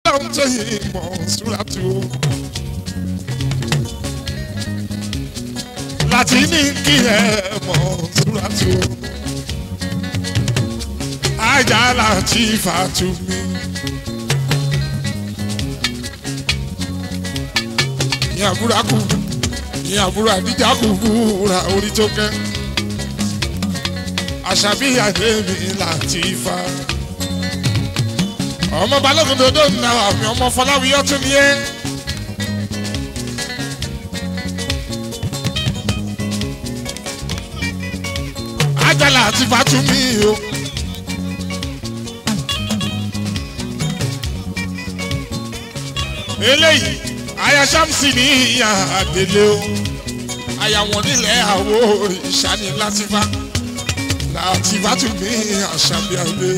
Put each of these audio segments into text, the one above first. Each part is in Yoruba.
ọlọ́run tó yìí mọ̀ ṣúra tó. láti ní kí ẹ mọ̀ ṣúra tó. ajá láti fàtú mi. ní àbúrò kù ní àbúrò àdíjà kù kúra orí tó kẹ́. àṣàbí àdébí láti fa ọmọ balógun dodo nà àmì ọmọ fọláwíyọ tún ní ẹ. ajala àti fatumi o. eléyìí aya samsi ní ìyá àdélé o aya wọn nílẹ̀ àwo ìṣàní láti fa láti fatumi àṣàbíàdé.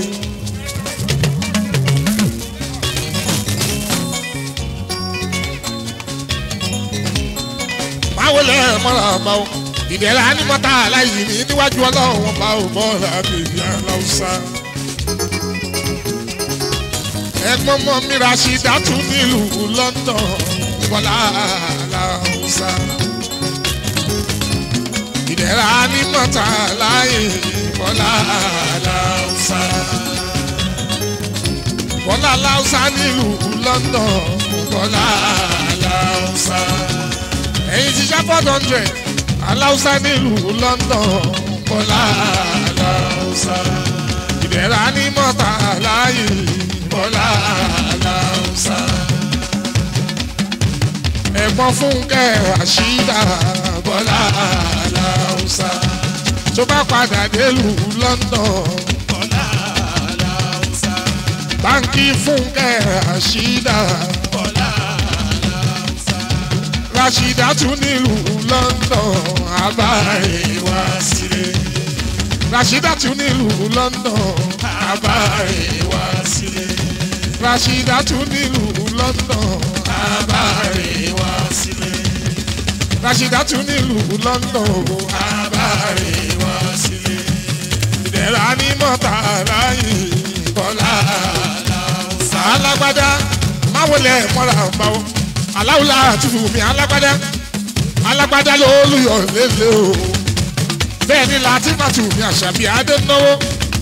báwo lẹ mọ́ra bá o ìdẹ̀ra ní mọ́ta aláìsí ní níwájú ọlọ́run wọn bá o mọ́ra bèbí aláwùsá. ẹ̀gbọ́n mọ́ mi Rashida tún nílùú London bọ́lá aláwùsá. ìdẹ̀ra ní mọ́ta aláìsí bọ́lá aláwùsá. bọ́lá aláwùsá nílùú London bọ́lá aláwùsá ẹ̀yin ti ṣàpọ̀t hundred aláùsá nílùú London bọ́lá aláùsá ìdẹ̀ra ní mọ́ta láàyè bọ́lá aláùsá ẹ̀gbọ́n fúnkẹ́ àṣìdá bọ́lá aláùsá tó bá padà délùú London bọ́lá aláùsá báńkì fúnkẹ́ àṣìdá bọ́lá Rashida tún nílùú London àbáyé wá sílé. Rashida tún nílùú London àbáyé wá sílé. Rashida tún nílùú London àbáyé wá sílé. Rashida tún nílùú London àbáyé wá sílé. Ìdẹ̀ra ní mọ́ta láyé bọ́lá alágbádá máwọlẹ̀ mọ́ra báwo aláwùlá àtúfù mi alágbádá alágbádá ló lùyọ̀ lélẹ̀ o bẹ́ẹ̀ ni látìmátù mi àṣàbí adénáwó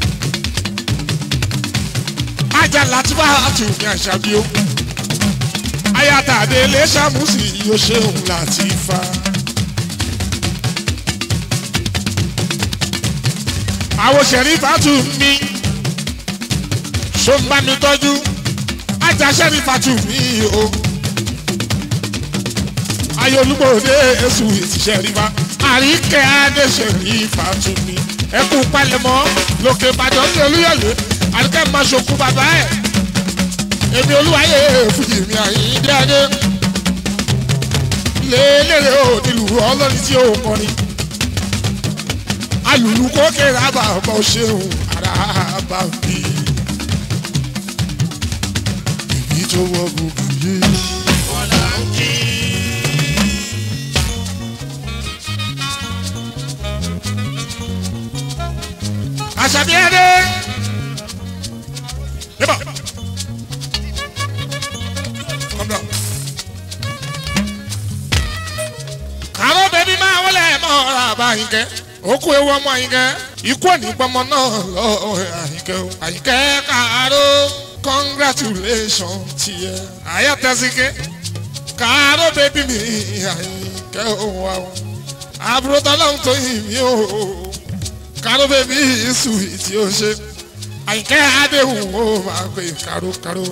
ajá látìmá àtù mi àṣàbí o ayatàdé ilé sàmùsì yóò ṣeun láti fa. àwọn sẹ̀rífàtù mi ṣó ń bá mi tọ́jú ajá sẹ̀rífàtù mi o ayolúmọ̀ọ́dé èṣù ìtìṣẹ́ rífa àríkẹ́ adéṣèrí fàtúmí ẹkú palẹ̀mọ́ lókè ìbàdàn ní olúyọ̀lé àríkẹ́ máa ṣokú bàbá ẹ̀ èmi olúwayé fújì mi àyíndé adé lélẹ́rẹ́ ò nílùú ọlọ́rin tí ó kọrin alùlù kókè rábà ọmọ ṣeun arábà bí ìbí tó wọ gbogbo yìí. Àṣàbí ẹdẹ. Yébà. Come down. Àwọn bẹ̀bí máa wọlé mọ́ ọ̀rọ̀ àbá Àyìnkẹ́. Òkú ewu ọmọ Àyìnkẹ́. Ikú òní pọmọ náà lọ Àyìnkẹ́ o. Àyìnkẹ́ kàáró congratulation tiẹ̀. Àyà tẹ̀síkẹ́. Kàáró bẹ̀bí mi Àyìnkẹ́ òun wa o. Àbúrò tọ́lọ́hún tó yìn mí o karo bèbí ìsù tí ó ṣe àyìnkẹ́ adéhùn ó máa pè kárókáró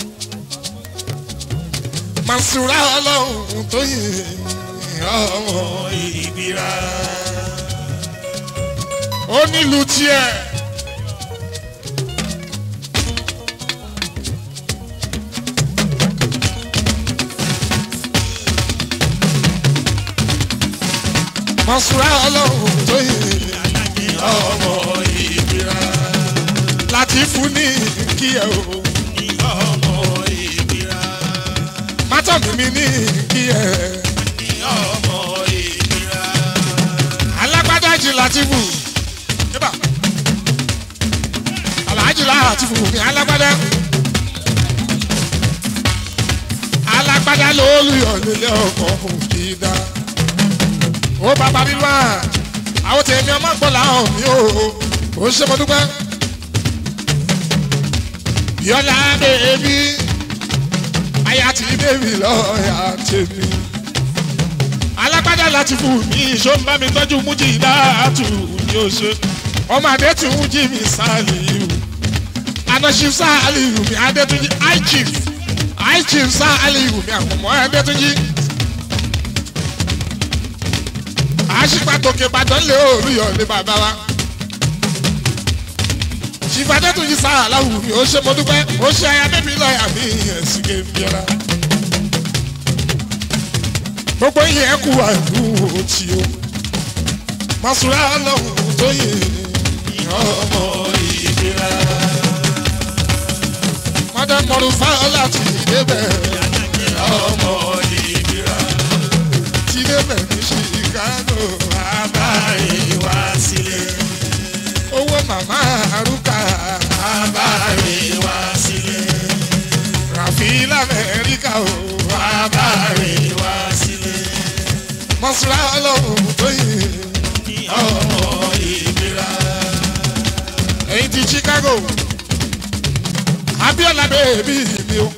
Mansura ọlọ́run tó yìn ọmọ ìbíra ó nílùú tiẹ̀. Mansura ọlọ́run tó yìn ọmọ ìbíra láti fún ní kí ẹ o. ọmọ ìbíra. mátọ̀mí mi ní kí ẹ. ọmọ ìbíra. alágbádá jì láti fún. yébà aláàjì láti fún mi alágbádá. aya ló lùyọ̀ nílé ọkọ̀ òkìdá. ó bàbá mi wá àwọn tèmi ọmọ gbọ́ làwọn mi ò ó ṣe mo dúpẹ́. yọlá bèbí aya ti bèbí lọ́ọ̀yà tèmi. alágbádá láti fún mi ìṣó ń bá mi tọ́jú mújì dáàtú ni ó ṣe. ọmọ adétún jí mi sáàlì anọ́ṣí sáàlì mi adétúnjì high chief high chief sáàlì mi àkùnmọ́ adétúnjì. àṣìpàtòkè ìbàdàn lé òòrùyọ̀ ní bàbá wa. chief adétúnjì sáàlà wù mí ó ṣe mo dúpẹ́ ó ṣe aya bébí lọ́ọ̀yà mi ẹ̀sìn kéńbíọ́lá. gbogbo yẹn kú àìkú òtí o. masura lọ́hùn tó yẹ ọmọ ìdíra madam mọ̀rùfá láti débẹ̀ ọmọ ìbíra ti débẹ̀ ní chicago abáyé wá sílé owó màmá arúgbó abáyé wá sílé ràfi lamẹ́ríkà o abáyé wá sílé mọ̀sùlá ọlọ́run tó yẹ ọmọ ìbíra èyí ti chicago abiola bèbí mi o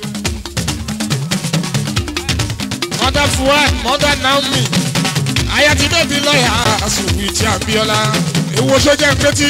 mother fuad mother naomi ayati bèbí lọ́yà sùwìtì abiola ewu sójà pétí.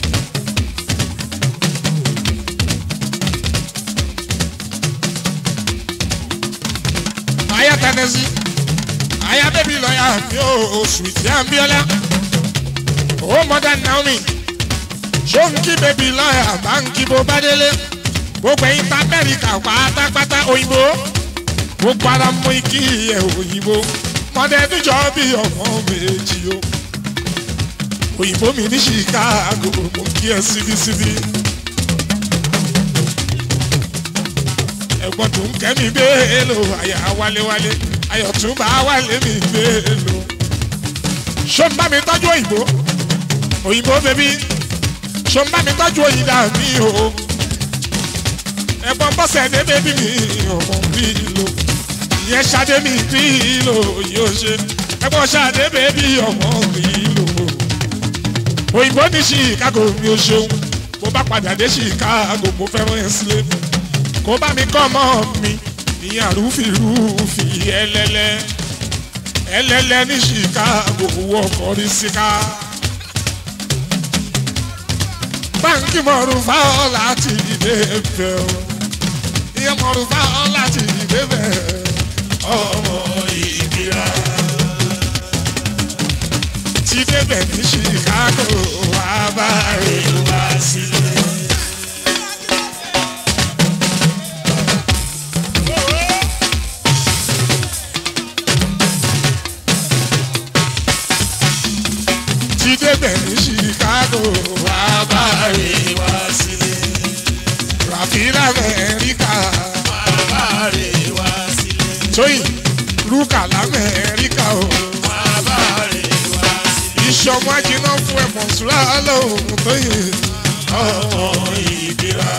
aya tẹnẹsí aya bèbí lọ́yà mi o sùwìtì abiola o mother naomi ṣóńkì bèbí lọ́yà báńkì bó bá délé gbogbo ẹyin ta amẹ́ríkà pátápátá òyìnbó gbogbo ara mú ikí ẹ̀ òyìnbó mọ̀dẹ́dújọ́ bí ọmọ méjì o òyìnbó mi ní chicago mo kí ẹ síbísíbí ẹ̀gbọ́n tó ń kẹ́mi bẹ́ẹ̀lò àyà wálewálé ayọ̀tún bá wálé mi bẹ́ẹ̀lò ṣó ń bá mi tọ́jú òyìnbó òyìnbó bẹ́bí ṣó ń bá mi tọ́jú òyìnbá mi o ẹ̀gbọ́n bọ́sẹ̀ ní bébí mi ọmọ bí lo ìyẹn ṣadé mi bí lo yóò ṣe ẹ̀gbọ́n ṣadé bébí ọmọ bí lo òyìnbó ní chicago mi ò ṣeun mo bá padà dé chicago mo fẹ́ràn ẹ̀ sílé kó bá mi kọ́ ọmọ mi ìyẹn àrùfìrùfì ẹlẹ́lẹ́ ẹlẹ́lẹ́ ní chicago wọkọ̀ rí síká báńkì mọ̀rún fáwọn láti ìdè fẹ́ o ìyẹn mọ̀rún fáwọn láti ìdè fẹ́ ọmọ ìgbéra ti débẹ̀ ní chicago wà bá rè wá sílẹ̀. ti débẹ̀ ní chicago wà bá rè wá sílẹ̀. ràfíìlà amẹ́ríkà wà bá rè wá sílẹ̀. tóyìn rúkà lamẹ́ríkà o wà bá rè wá sílẹ̀. ìṣọ̀mọ́ ajiná fún ẹ̀mọ́ sùlá lóhùn tóyìn ọmọ ìbíra.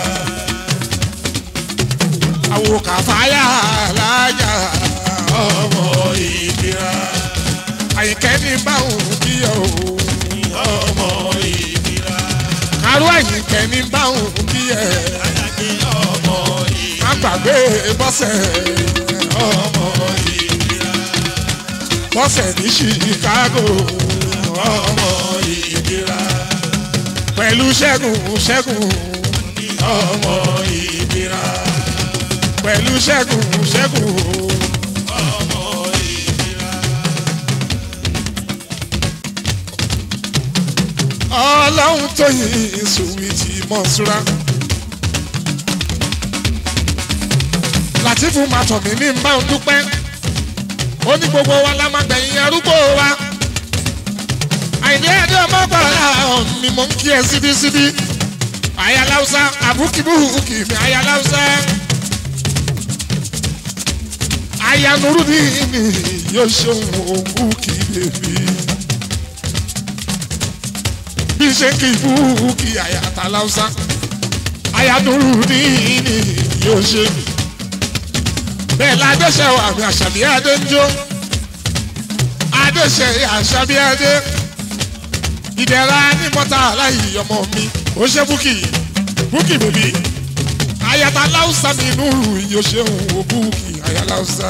àwò kàfáyà lájà ọmọ ìbíra. àyìnkẹ́ ní báwọn kíyọ̀ o ọmọ ìbíra. Arú àyìnkẹ́ ní báwọn bí ẹ̀. ọmọ ìbíra. Má gbàgbé bọ́sẹ̀ ọmọ ìbíra. Bọ́sẹ̀ ní Chicago ọmọ ìbíra. Pẹ̀lú Ṣẹ́gun Ṣẹ́gun ọmọ ìbíra. Pẹ̀lú Ṣẹ́gun Ṣẹ́gun ọmọ ìbíra. ọlọ́run tó yin sùwìtì mọ̀ṣúra. látìfù màtọ̀ mí ní bá ń dúpẹ́ ó ní gbogbo wa la máa gbẹ̀yìn arúgbó wa. àìní ẹ̀dẹ́ ọmọgbàrá mi mò ń kí ẹ síbísíbí. ayaláwùsá àbúkìbúkì mi ayaláwùsá. ayanuru ní mi yóò ṣe òun òkú bèbí bí ṣe kì í fún kí àyàtà láwùsá àyàdúró ní ní yóò ṣe bẹ́ẹ̀ la adéṣe wà mí àṣàbí adé ń jó adéṣe àṣàbí adé ìdẹ̀ra ní mọ́tà aláì ọmọ mi ó ṣe búkì búkì bèbí ayata láwùsá mi nùrù yóò ṣeun ó búkì ayaláwùsá.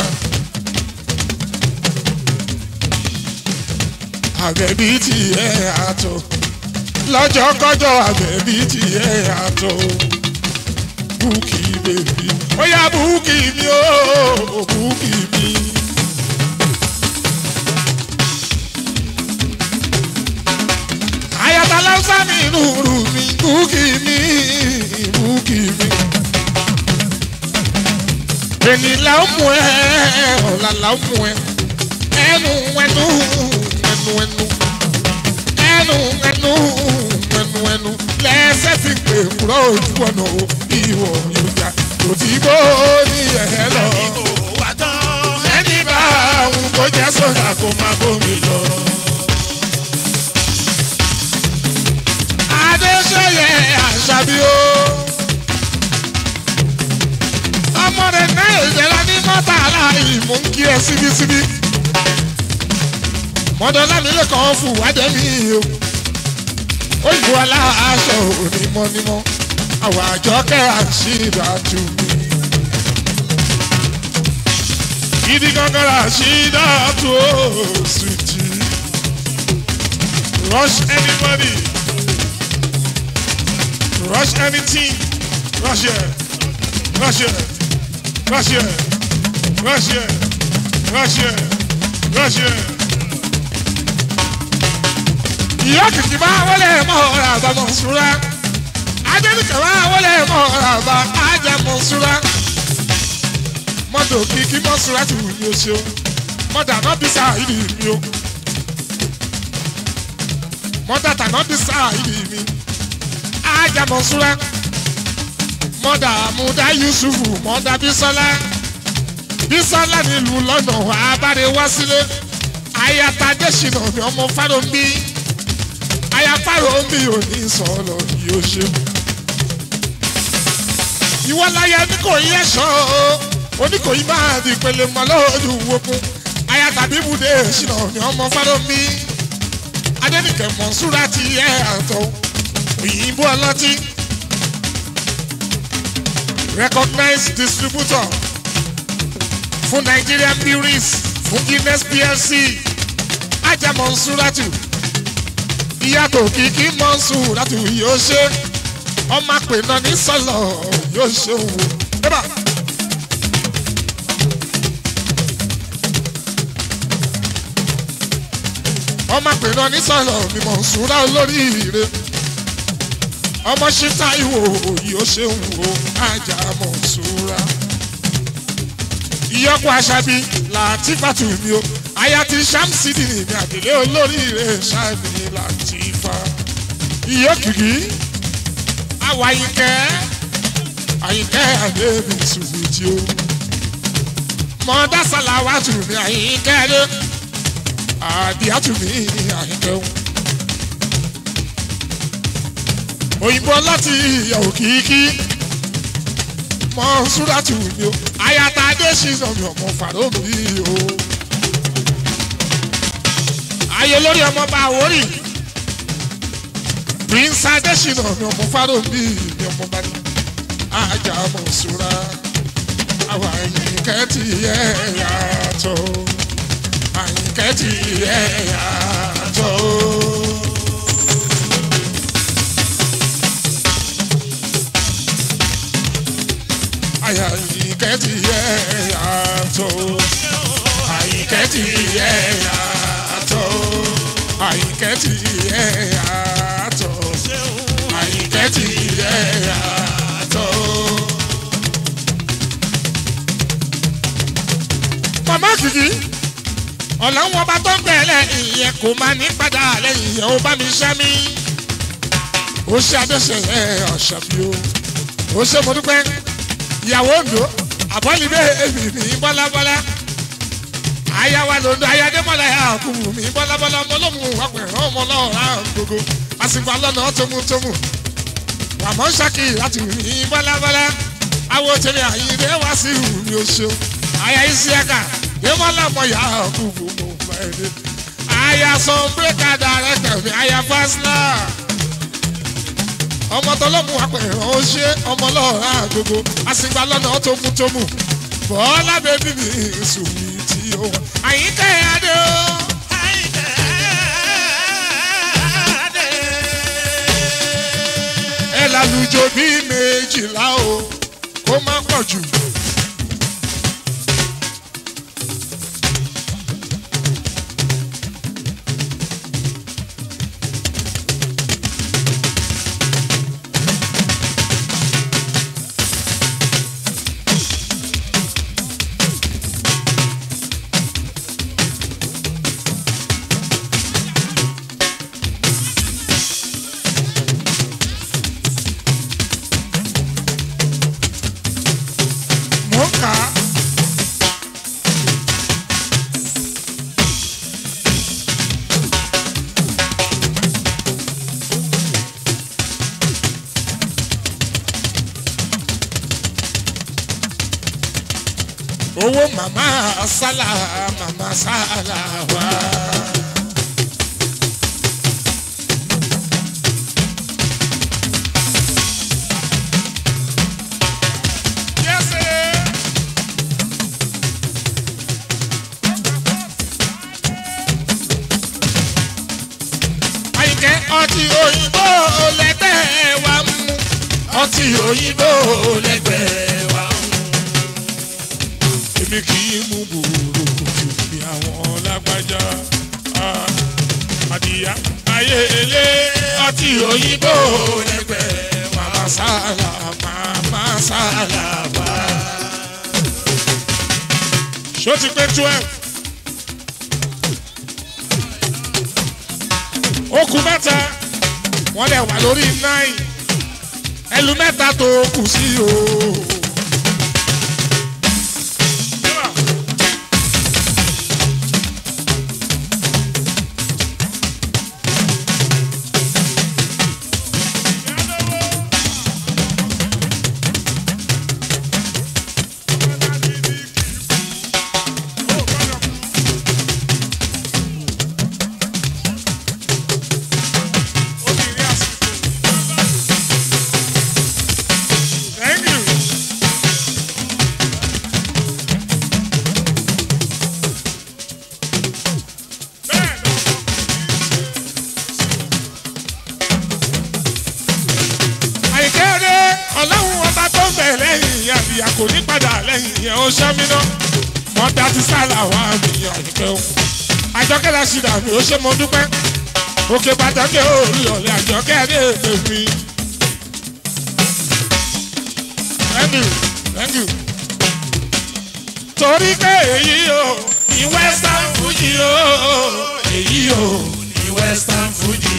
àbẹ̀bí ti ẹ̀ àtọ̀ lọ́jọ́ kọjọ́ àbẹ̀bí ti ẹ̀ àtọ̀ búkì bèbí ó yá búkì mi ó búkì mi. ayata láwùsá mi nùrù mi búkì mi búkì mi. ènì là ń mú ẹ ọ̀la là ń mú ẹ ẹnu ẹnu ẹnu ẹnu ẹnu ẹnu ẹnu ẹnu lẹ́sẹ̀ ti pè kúrò ojú ọ̀nà ìwọ̀ yorùbá kò tí bó ní ẹ̀ lọ. ẹni bá àwọn kò jẹ́ sọ́dà kó máa bómi lọ. adéṣeyẹ àṣàbí o. ọmọ rẹ̀ náà ìjẹ́ra ní mọ́tà aláì mú kí ẹ síbísíbí mọ́dọ́lámilé kan fún wádẹ́ mi o òyìnbó aláṣọ onímọ̀nímọ̀ àwọn àjọkẹ́ àṣìdá tù mí. gidi gangan àṣìdá tù ó sùtì rush anybody rush anything rush here rush here rush here rush here rush here rush here ìyá kìkì bá wọlé mọ ọ̀rọ̀ àbá mọ̀súra adéníkà bá wọlé mọ ọ̀rọ̀ àbá ajá mọ̀súra mọ́tò kìkì mọ̀súra tù mí o ṣeun mọ́tà náà bí sáà ìdí mi o mọ́tà tà náà bí sáà ìdí mi ajá mọ̀súra mọ́tà àmúdá yusufu mọ́tà bísọ́lá bísọ́lá nílùú lọ́nà àbárẹ̀ wá sílé ayatadé ṣìnà mi ọmọ fáròmí ayafárò mi ò ní sọ̀rọ̀ yóò ṣe. ìwọ láyé oníkòyí ẹ̀ṣọ́ oníkòyí máa di ìpele mọ́ lójú wokun aya tàbí ibùdó ìṣìnà ní ọmọ fáròmí adẹnìkẹ mọ̀nsúra ti ẹ̀ àtọ̀ òyìnbó ọlọ́tí recognized distributor fún Nigerian breweries fún Guinness PLC ajá mọ̀nsúrátù ìyàtọ̀ kìkì mọ̀nsúrátù yóò ṣe ọmọ àpè náà ní sọ̀lọ̀ yóò ṣe òun. Eba. ọmọ àpè náà ní sọ̀lọ̀ mi mọ̀nsúrá olóríire ọmọ ṣíta ìwò yóò ṣe òun o ajá mọ̀nsúrá ìyọkọ aṣábí làtìfàtù mi o aya ti ṣàmùsídì ní àdìlé olóríire ṣáàbì làtìfà ìyọkìkì àwọ̀ àyìnkẹ́ àyìnkẹ́ àdébì ṣùgbìtì o mọ̀ọ́dásálà wà tù mí àyìnkẹ́ dé àdìyàtù mí àyìnkẹ́ o òyìnbó láti ìyàwó kìkì mọ̀ọ́súrátù mi o ayata adésínà mi ọmọ fàró mi o. ayé lórí ọmọ bá wórì prince adésínà mi ọmọ fàró mi mi ọmọ bá ní ajá mọ̀súra àwọn àyìnkẹ́ ti yẹ yàtọ̀ àyìnkẹ́ ti yẹ yàtọ̀. àyìnkẹ́ ti yẹ yàtọ̀ àyìnkẹ́ ti yẹ yàtọ̀ àyìnkẹ́ ti yẹ yàtọ̀ àyìnkẹ́ ti yẹ yàtọ̀. màmá kìkì ọ̀là wọn bá tó ń bẹ̀rẹ̀ ìyẹn kò máa ní padà lẹ́yìn ìyẹn ó bá mi ṣẹ́ mi ó ṣe adéṣe ọ̀ṣàbí o ó ṣe mo dúpẹ́ ìyàwó ńdó àbọ̀lídé èmi ní bọ́lábọ́lá àyàwó lòdò ayájẹ́mọ́lá yà kúrú mi bọ́lábọ́lá ọmọlọ́mù ọ̀pẹ̀rẹ̀ ọmọ náà rà gbogbo àsìkò alọ́nà tómútómú àmọ́ ṣákì láti mi bọ́lábọ́lá àwọn tèmi àyíndé wá sí ìhù mi ò ṣeun aya isiaka yémọ́lá mọ yà á kúkú mo fẹ́ dé aya sọ bírèkà dàrẹ́tẹ̀ mi aya fásilà ọmọ tọlọ́mù apẹ̀rẹ̀ ó ṣe ọmọ lọ́ọ̀rá gbogbo àsìgbà lọ́nà tó mú tó mú bọ́ọ̀lá bẹ́bí mi sùn mí tí ó wà àyíká ẹ̀ adé o. ẹ lálùjọ bíi méjìlá o kó má pọ̀ jù. mò ń kà á. owó màmá sálà màmá sálà wá. Yes, sir. àyìnkẹ́ ọtí òyìnbó lẹ́gbẹ́ wa mú ọtí òyìnbó lẹ́gbẹ́ wa mú. èmi kì í mú gbòòrò kòtò bí àwọn lágbájá Ah, àdìyá ayé ilé ọtí òyìnbó lẹ́gbẹ́ màmá sálà màmá sálà wá. ṣó ti pé twelve. ó kù mẹ́ta wọ́n lè wà lórí nine ẹlú mẹ́ta tó kù sí o. Thank you. àìkéde ọlọ́run ọba tó ń bẹ̀ lẹ́yìn àbíyá kò ní padà lẹ́yìn yẹn ó ṣẹ́mínà mọ́tà ti sálà wá mi àyíké o àjọkẹ́ la ṣì dà mí ó ṣe mo dúpẹ́ òkè pàtàkì òòlù ọ̀lẹ́ àjọkẹ́ dé èdè mi. thank you thank you. torí pé èyí o ní western fuji o èyí o ní western fuji.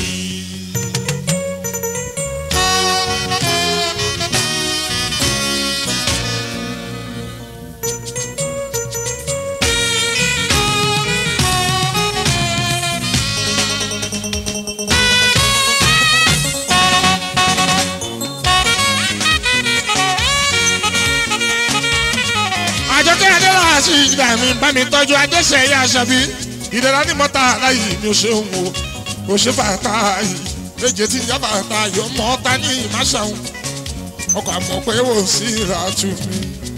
àjọkẹ́ adéla sí ìgbà mi bá mi tọ́jú adéṣẹ́ ẹ̀yà aṣàbí ìdẹ̀ra ní mọ́ta láyé mi ò ṣe ń wo ò ṣe bàtà yìí léje tí ìyá bàtà yóò mọ́ ọ́ta ní ìmáṣàun ọkọ̀ àmọ́ pé wò sí ìràtú mi.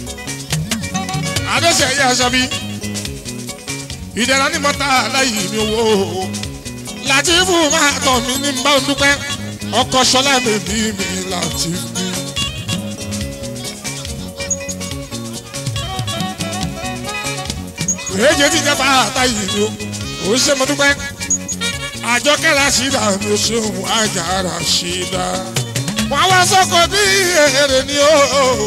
adéṣẹ́ ẹ̀yà aṣàbí ìdẹ̀ra ní mọ́ta láyé mi ò wò ó látìfù máa tọ̀ mí ní bá ń dúpẹ́ ọkọ̀ ṣọlá mi bí mi látìfù. èjì ti jẹ́ bàtà yìí o ò ṣe mo dúpẹ́ àjọkẹ́ Ràṣídà mi ò ṣeun ajá Ràṣídà wọ́n wá sọ́kọ̀ bí èrè ni o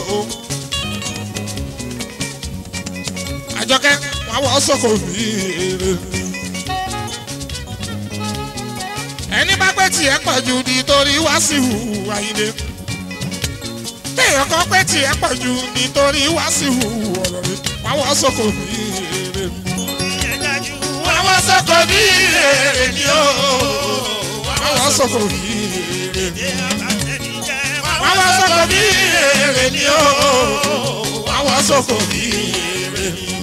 àjọkẹ́ wọ́n wá sọ́kọ̀ bí èrè ni. ẹni bá pẹ́ tiẹ̀ pọ̀ jù nítorí wá sí ìhù àyíndé téèyàn kan pẹ́ tiẹ̀ pọ̀ jù nítorí wá sí ìhù ọ̀rọ̀ rẹ̀ wọ́n wá sọ́kọ̀ bí èrè ni àwọn sọkò bí èrè ni ó. àwọn sọkò bí èrè ni ó. àwọn sọkò bí èrè ni ó. àwọn sọkò bí èrè ni ó.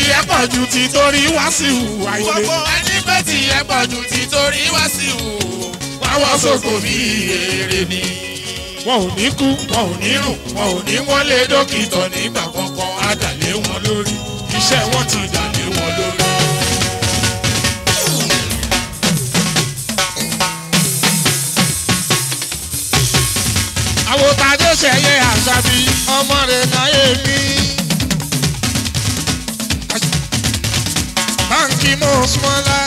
ẹ pọ̀ ju ti torí wá sí ìhùwà ilé. gbogbo ẹni pé tí ẹ pọ̀ ju ti torí wá sí ìhù. Wáwọ́ sóko bí èrè ni. wọn ò ní kú wọn ò ní rùn wọn ò ní wọ́n lé dókítà nígbà kankan á dà lé wọn lórí. iṣẹ́ wọn ti dà lé wọn lórí. àwòtádé ṣẹyẹ àṣàbí ọmọ rẹ̀ náyé mi. báńkì mọ̀ súnmọ́lá.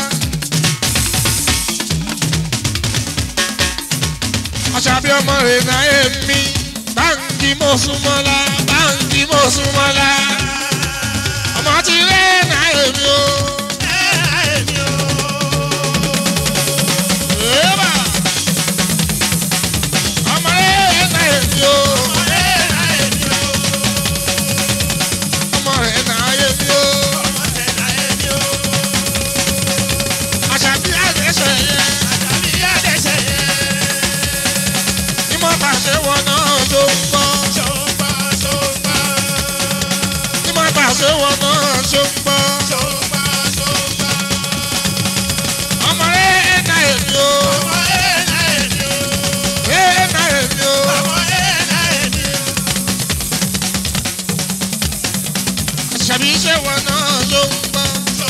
àṣàbí ọmọ rẹ̀ náyé mi. báńkì mọ̀ súnmọ́lá. báńkì mọ̀ súnmọ́lá. ọmọ ti rẹ̀ náyé mi o. Eba! ọmọ rẹ̀ náyé mi o. ọmọ rẹ̀ náyé mi o. àṣàbí àdéṣe yẹ. ìmọ̀ pàṣẹ wọn náà ló ń gbọ́. ìmọ̀ pàṣẹ wọn náà ló ń gbọ́. ọmọ rẹ̀ náyé mi o. rẹ̀ náyé mi o. àṣàbí ṣe wọn náà ló ń gbọ́.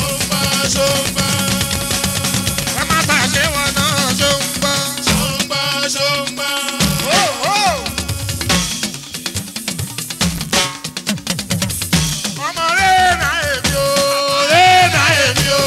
ẹ má pàṣẹ wọn náà ló ń gbọ́. ọmọ rẹ̀ náyé mi o. rẹ̀ náyé mi o.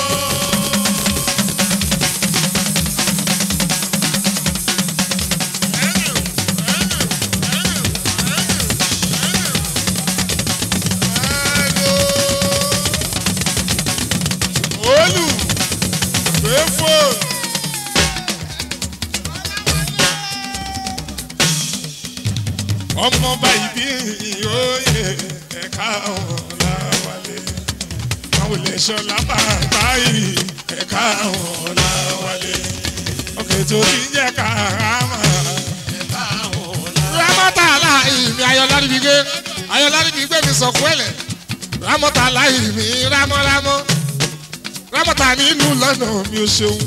olù gbẹ́fọ́. ọmọ báyìí bí òye ẹ̀ka ọ̀làwálé àwọn olè ṣọlá bàbá yìí ẹ̀ka ọ̀làwálé ọkẹ́ tó ti jẹ́ kàrámà. rámọ́tà aláì mi ayọ̀lá níbi gbé ayọ̀lá níbi gbé mi sọ̀kú ẹ̀lẹ̀ rámọ́tà aláì mi rámọ́rámọ́ rámọ́tà nílùú lọ́nà mi ò ṣeun.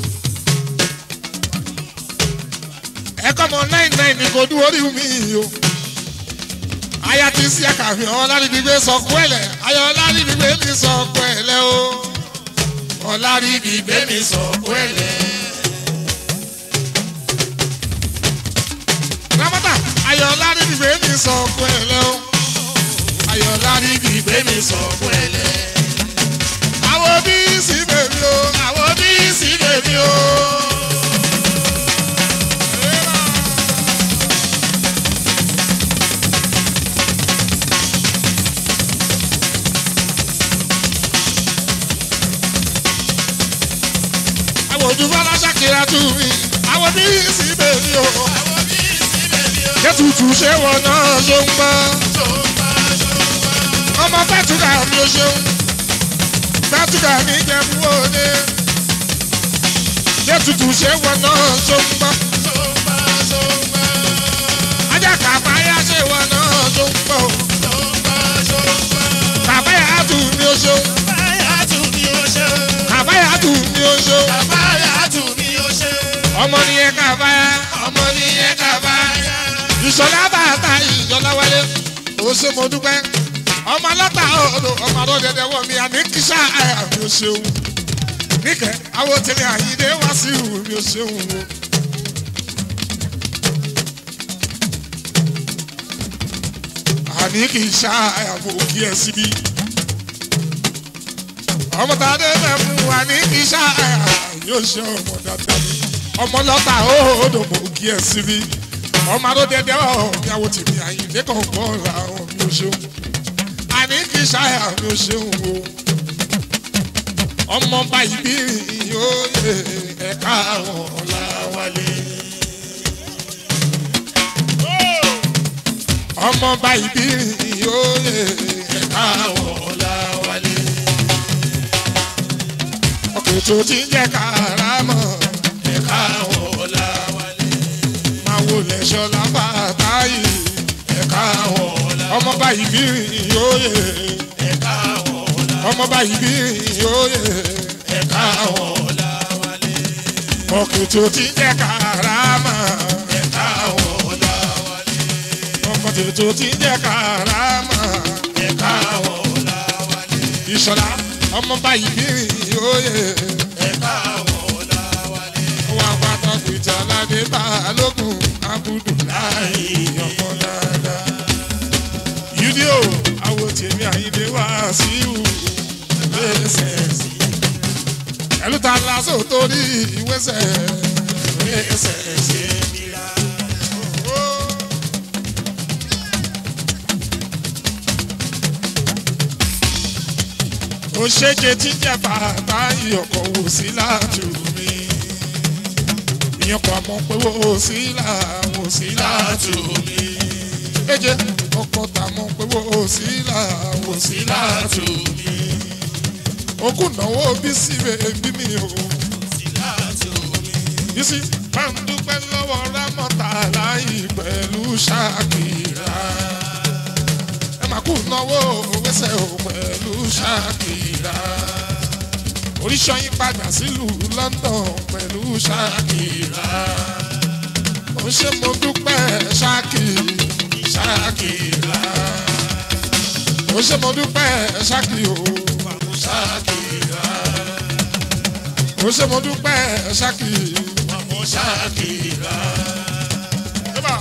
ẹ̀kọ́ mọ náìn náìn ní kò dúró rí mi o. aya ti sí àkàfin ọ̀làdìgbé sọ̀kú ẹ̀lẹ̀ ayọ̀ ọ̀làdìgbé mi sọ̀kú ẹ̀lẹ̀ o. ọ̀làdìgbé mi sọ̀kú ẹ̀lẹ̀. rámọ́tà ayọ̀ ọ̀làdìgbé mi sọ̀kú ẹ̀lẹ̀ o. ayọ̀ ọ̀làdìgbé mi sọ̀kú ẹ̀lẹ̀. àwọn bí sí bèbí o àwọn bí sí bèbí o. àwọn ojú fọlá ṣàkíyà tù mí àwọn bí sí bèbí o. kẹ́tùtù ṣé wọn náà ló ń gbọ́. ọmọ fẹ́tùkà mi ò ṣeun fẹ́tùkà mi jẹ́ fún òde. kẹ́tùtù ṣé wọn náà ló ń gbọ́. ajá kàbáyá ṣé wọn náà ló ń gbọ́. kàbáyá tù mí ò ṣeun kàbáyá tù mí ò ṣeun. ọmọ nìyẹn kàbáyá ọmọ nìyẹn kàbáyá. ìṣọ̀lá bàtà ìjọlá wálé ó ṣe mo dúpẹ́ ọmọ aláta ọ̀dọ̀ ọmọ àrò dẹdẹ wọ̀ mí àní kíṣà àyà mi ò ṣeun níkẹ́ àwọn tẹ̀lé àyíndé wá sí ìhù mi ò ṣeun o. àní kíṣà àyà mo kí ẹ síbí ọmọ tá a dé bẹ̀ fún wa ní kíṣà àyà yóò ṣe ọmọ dáadáa ni ọmọ lọ́tà ọ̀dọ̀ mo kí ẹ síbí ọmọ aró dẹdẹ ọ mi àwọn tèmi àyìnlé kan gbọ́ ra ọ mi ò ṣeun àní kì í ṣàyà mi ò ṣeun o ọmọ báyìí bí yóò yẹ ẹ̀ka àwọn ọ̀làwálé. ọmọ báyìí bí yóò yẹ ẹ̀ka àwọn ọ̀làwálé. ọkùnrin tó ti ń jẹ́ kàrámọ̀ ẹ̀ka àwọn ọ̀làwálé máa wo lẹ́sọ̀ lábàtà yìí ẹ̀ka àwọn ọ̀la. ọmọ báyìí bí yóò yẹ ẹ̀ka àwọn ọ̀la. ọmọ báyìí bí òye ẹ̀ka ọ̀la wálé. ọkùnrin tó ti ń jẹ́ karama ẹ̀ka ọ̀la wálé. ọkùnrin tó ti ń jẹ́ karama ẹ̀ka ọ̀la wálé. ìṣọ̀lá ọmọ báyìí bí òye ẹ̀ka ọ̀la wálé. wọn àpáta pìtà ládé balógun abudu láàyè ọmọ dáadáa. yúdíò àwọn tèmi àyíndé wá sí ìhù ẹsẹ̀ sí. ẹlú ta lásò torí ìwésẹ̀ ẹsẹ̀ sí. ó ṣèjẹ tí ń jẹ bàbá ìyọkọ̀ wò sí láàtú mi ìyọkọ̀ àmọ́ pé wò sí láàwò sí láàtú mi ẹjẹ ọkọ̀ tàmọ́ pé wò sí láàwò sí láàtú mi okùn náwó bí sí bèbí mi o bísí bá ń dúpẹ́ lọ́wọ́ rámọ́tà láì pẹ̀lú ṣàkìrà ẹ máa kú náwó wẹ́sẹ̀ o pẹ̀lú ṣàkìrà oríṣọyìn padà sílùú London pẹ̀lú ṣàkìrà ó ṣe mo dúpẹ́ ṣáàkì ṣàkìrà ó ṣe mo dúpẹ́ ṣáàkì o ṣàkìrà ó ṣe mo dúpẹ́ ṣáàkì Mọ̀mọ́ ṣáàkìrà. Eba.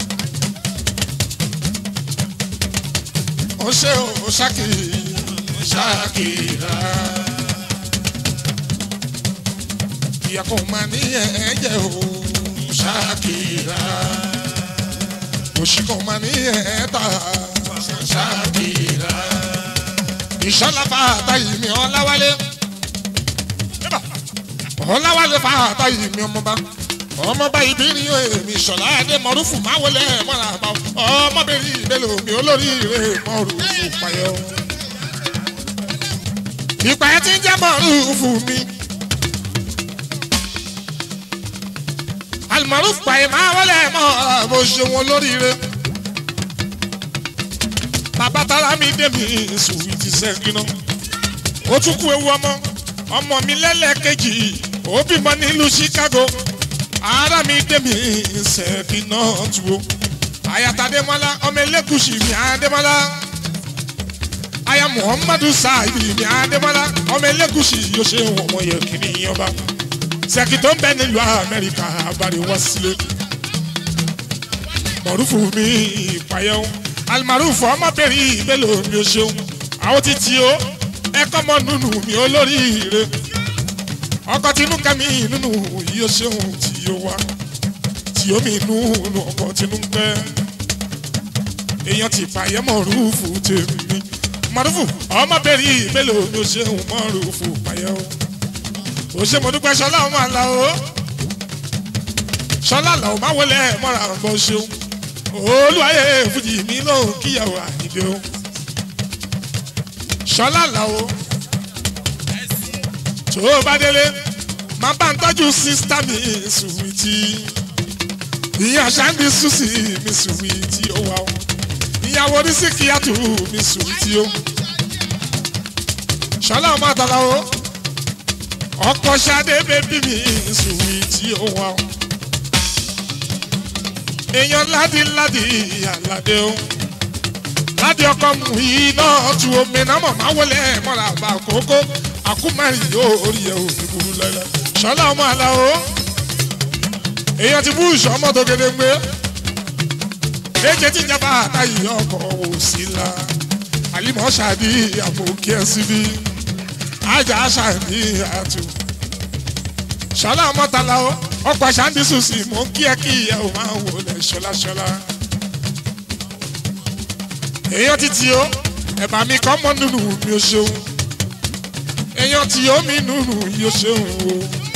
ó ṣe o ṣáàkì ṣàkìrà ìyá kò máa ní ẹ̀ẹ́jẹ̀ o ṣàkìrà òṣì kò máa ní ẹ̀ẹ́ta ṣàkìrà ìṣọ́lá fàtà yìí mi ọ̀làwálé Eba. ọ̀làwálé fàtà yìí mi ọmọba ọmọba ìbírí èmi ìṣọ̀lá adé mọ̀rúfù máa wọlé mọ́ra àbá ọmọbìnrin ìbélò mi olórí ìwé mọ̀rúfù payọ́. ìpà ẹ ti ń jẹ́ mọ̀rúfù mi. alimọ̀rúfù payọ́ máa wọlé mọ́ra bó ṣe wọn lóríire. bàbá tara mi dé mi sùn ti sẹ́ńgínà. ó tún kú ewu ọmọ ọmọ mi lẹ́lẹ́kejì ó bímọ nílùú Chicago ara mi dé mi sẹ́ẹ̀kì náà tu o. ayata Adémọ́lá ọmọ elégùsì mi Adémọ́lá. aya Muhammadu Saidi mi Adémọ́lá ọmọ elégùsì yóò ṣe wọ̀n yẹ kìíní ọba. sẹ́ẹ̀kì tó ń bẹ nílùú Amẹ́ríkà abàrí wá sílé. mọ̀rúfù mi ìpayẹ́wò alimarufu ọmọbìnrin ìbélò mi ò ṣeun àwọn títí o ẹ̀kọ́ mọ́ nínú mi olóríire ọkọ tinú kẹmí nínú yìí ó ṣeun tí ó wá tí ó mi nínú ọkọ tinú pẹ èèyàn ti fàyẹ mọrúfù tèmi mọrúfù ọmọbìnrin mélòó ló ṣeun mọrúfù fàyẹ o ó ṣe mo dúpẹ́ ṣọlá ọmọ àlà o ṣọlá àlà ò má wọlé mọ́ra bọ́ ṣeun olúwayé fújì mi lóhùn kíyàwó àyíndé o ṣọlá àlà o tó o bá délé máa bá ń tọ́jú sísítà mi sùwìtì ìyá ṣáńdì ṣùṣì mi sùwìtì ó wà ó ìyàwó oníṣìkìyàtù mi sùwìtì ó ṣọlá ọmọ àtàlà ó ọkọ ṣadé bébí mi sùwìtì ó wà ó èèyàn ládìládì àlàdé ó ládì ọkọ mu yìí náà tu omi náà mọ̀ máa wọlé mọ́ra àbá kókó àkúmárì yóò orí ẹ̀ ò ní burú lẹ́lẹ́ ṣọlá ọmọ àlà ó èèyàn ti bú ìṣọ́ ọmọ tó gédé gbé èjè tí ìjọba àtàyè ọkọ̀ wò sí la àlìmọ́ ṣàdí àmòkí ẹ̀ síbí ajá ṣàdí àtù ṣọlá ọmọ tala ó ọkọ̀ ṣàǹdí sùsì mò ń kí ẹ kí ìyá ò máa wò lẹ̀ ṣọláṣọlá èèyàn ti tì ó ẹ̀bà mi kọ́ mọ́ nínú mi ò ṣeun èèyàn tí ó mi nùnú yóò ṣeun o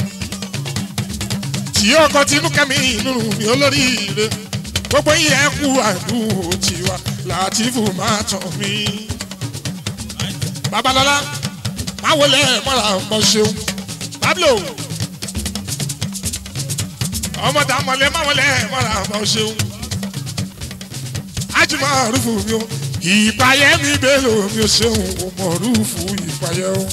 tí ó kọ tinú kẹmí nùnú mi olóríire gbogbo yìí ẹ kú àdúró tiwa látìfù máa tàn mí. babalọla máa wọlé mọ́ra ọmọ ṣeun pablo ọmọdé amọ̀lẹ́ máa wọlé mọ́ra ọmọ ṣeun ajumọ̀ rúfù mi o ìpayẹ́ mi bẹ́lò mi ò ṣeun ò mọ̀ rúùfù ìpayẹ́ o.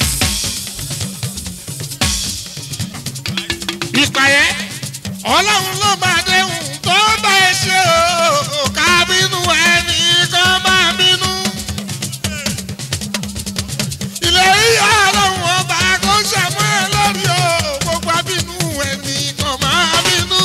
ìpayẹ́ ọlọ́run ló máa déhùn tó bá ẹ ṣe o ká bínú ẹni kan máa bínú. ilé ìyá ọlọ́run ọba kò ṣàmú ẹ lórí o gbogbo abínú ẹni kan máa bínú.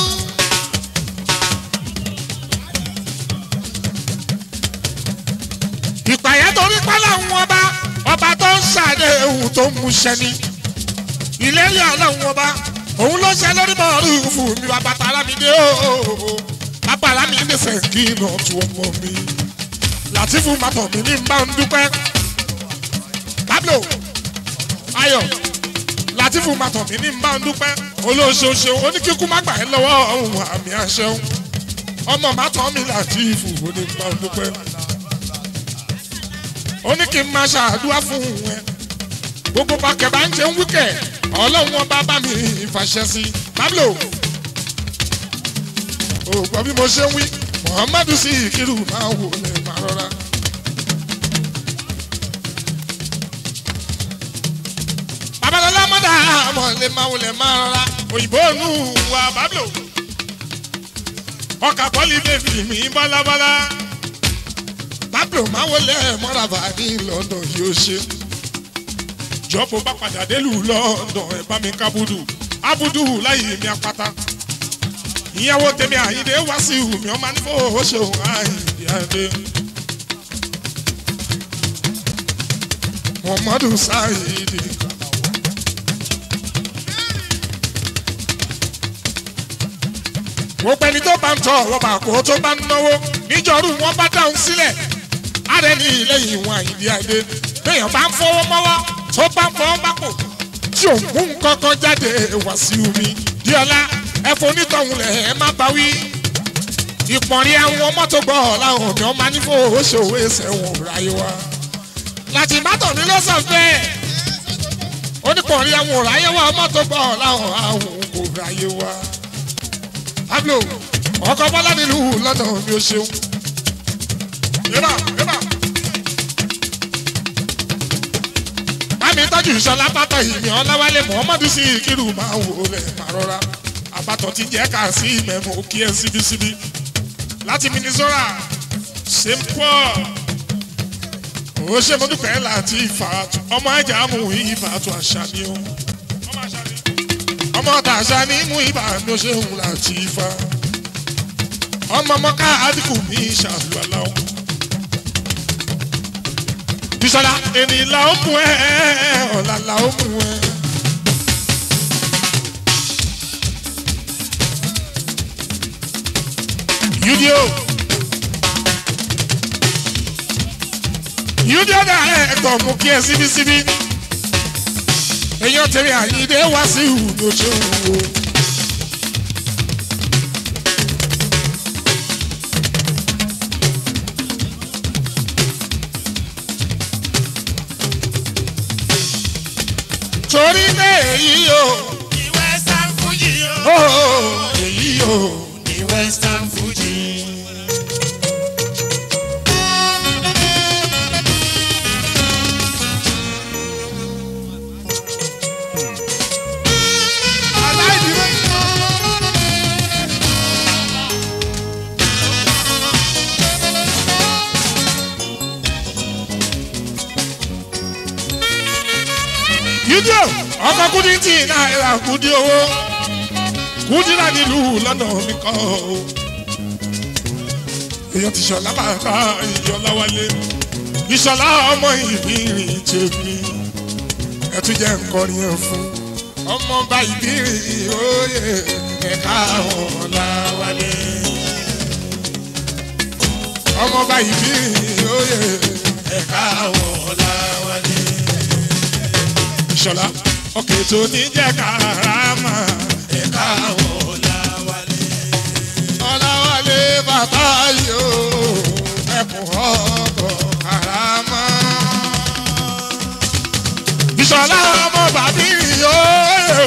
ìpàyẹ́ torí pálá ń ọba ọba tó ń ṣàdéhùn tó ń múṣẹ ni ìlérí ọlọ́run ọba òun ló ṣe lórí bọ́ọ̀lù fún mi bàbá tààrà mi dé o bàbá àlá mi nífẹ̀ẹ́ kí iná tu ọmọ mi látìfù màtọ̀ mi ní bá ń dúpẹ́ pablo ayọ̀ látìfù màtọ̀ mi ní bá ń dúpẹ́ olóṣooṣe oníkíkú má gbà ẹ́ lọ́wọ́ ohun àmì àṣẹun ọmọ màtọ̀ mi látìfù ó ní bá ń dúpẹ́ ó ní kí n máa ṣàdúrà fún ẹ gbogbo pàkẹ́ bá ń jẹun wíkẹ̀ ọlọ́run wọn bá bá mi ìfàṣẹ sí i pablo ògbọ́n bí mo ṣe ń wí muhammadu sí ìkírù máa wò lè máa rọra. babalọlá mọ́dà àmọ́ lè máa wò lè máa rọra òyìnbó nù wá pablo ọkà pọ́lì bèbí mi bọ́lábọ́lá pablo máa wò lè mọ́ra bàdí lọ́dọ̀ yóò ṣe jọ́bù bá padà délùú lọ́dọ̀ ẹ̀ bá mi kábùdù abudu láyé mi apáta ìyàwó tèmi àyíndé wá sí ìhùmí ọmọ nífò ó ṣeun àyíndé àdé. muhammadu sáyidi. mo pẹ́ni tó bá ń tọ ọ̀rọ̀ bàkó tó bá ń náwó níjọ́rú wọn bá dáhùn sílẹ̀ ààrẹ ní ilé ìwọ̀n àyíndé àdé téèyàn bá ń fọwọ́ mọ́wọ́ tó bá ń fọwọ́ bápò tí ò mú nǹkan kan jáde wá sí omi díọ̀lá ẹ̀fọ́ onítọ̀hún lẹ̀ ẹ̀ má bá wí. ìpọ̀nrín àwọn mọ́tò gbọ́ làwọn ọ̀nà ọmọ nífò oṣòwò ẹsẹ̀ wọn ráyé wá. láti mátọ̀ mi ló sàn bẹ́ẹ̀. onípọ̀nrín àwọn ráyé wá mọ́tò gbọ́ làwọn àwọn kò ráyé wá. pablo ọkọ̀ bọ́lá nílùú lọ́dọ̀ mi ò ṣeun. yébà yébà. bámi tọ́jú ìṣọlá pátá ìmì ọláwálé muhammadu sí ìkírù máa wò lẹ̀ máa rọra àbátọ̀ ti jẹ́ ká sí ìmẹ̀mú kí ẹ síbísíbí láti minnesota st paul ó ṣe mo dúpẹ́ láti ìfàtú ọmọ ẹja mú ìfàtú àṣà ni ó ọmọ tàṣà ní mú ìbànú ṣeun láti ifá ọmọ mọ́ká àdìkù mi ṣàlùwàlà ọmọ bisola èmi la ó mú ẹ ọ̀la la ó mú ẹ. yudio yudio dà ẹ ẹtọ mú kí ẹ síbísíbí èyàn tẹ̀lé àyíndé wá sí ìhùdó ṣe ń wo. torí pé èyí o ní western fuji ó o. èyí o ní western fuji. yídíò ọkọ kúdí tí náírà kúdí owó kúdí náà nílùú lọ́nà mi kọ́ o. èèyàn ti sọ̀lá bàbá ìyọ̀lá wálé ìṣọ̀lá ọmọ ìbírin tèmi ẹ tún jẹ́ nkọrin ẹ̀ fún ọmọ bá ìbírin òye ẹ̀ka ọ̀la wálé ọmọ bá ìbírin òye ẹ̀ka ọ̀la wálé ìṣọ̀lá ọkẹ́ tó ní jẹ́ karama ẹ̀ka ọ̀làwálé. ọ̀làwálé bàbá yóò ẹkùn ọkọ̀ karama. ìṣọ̀lá ọmọ bàbí yóò.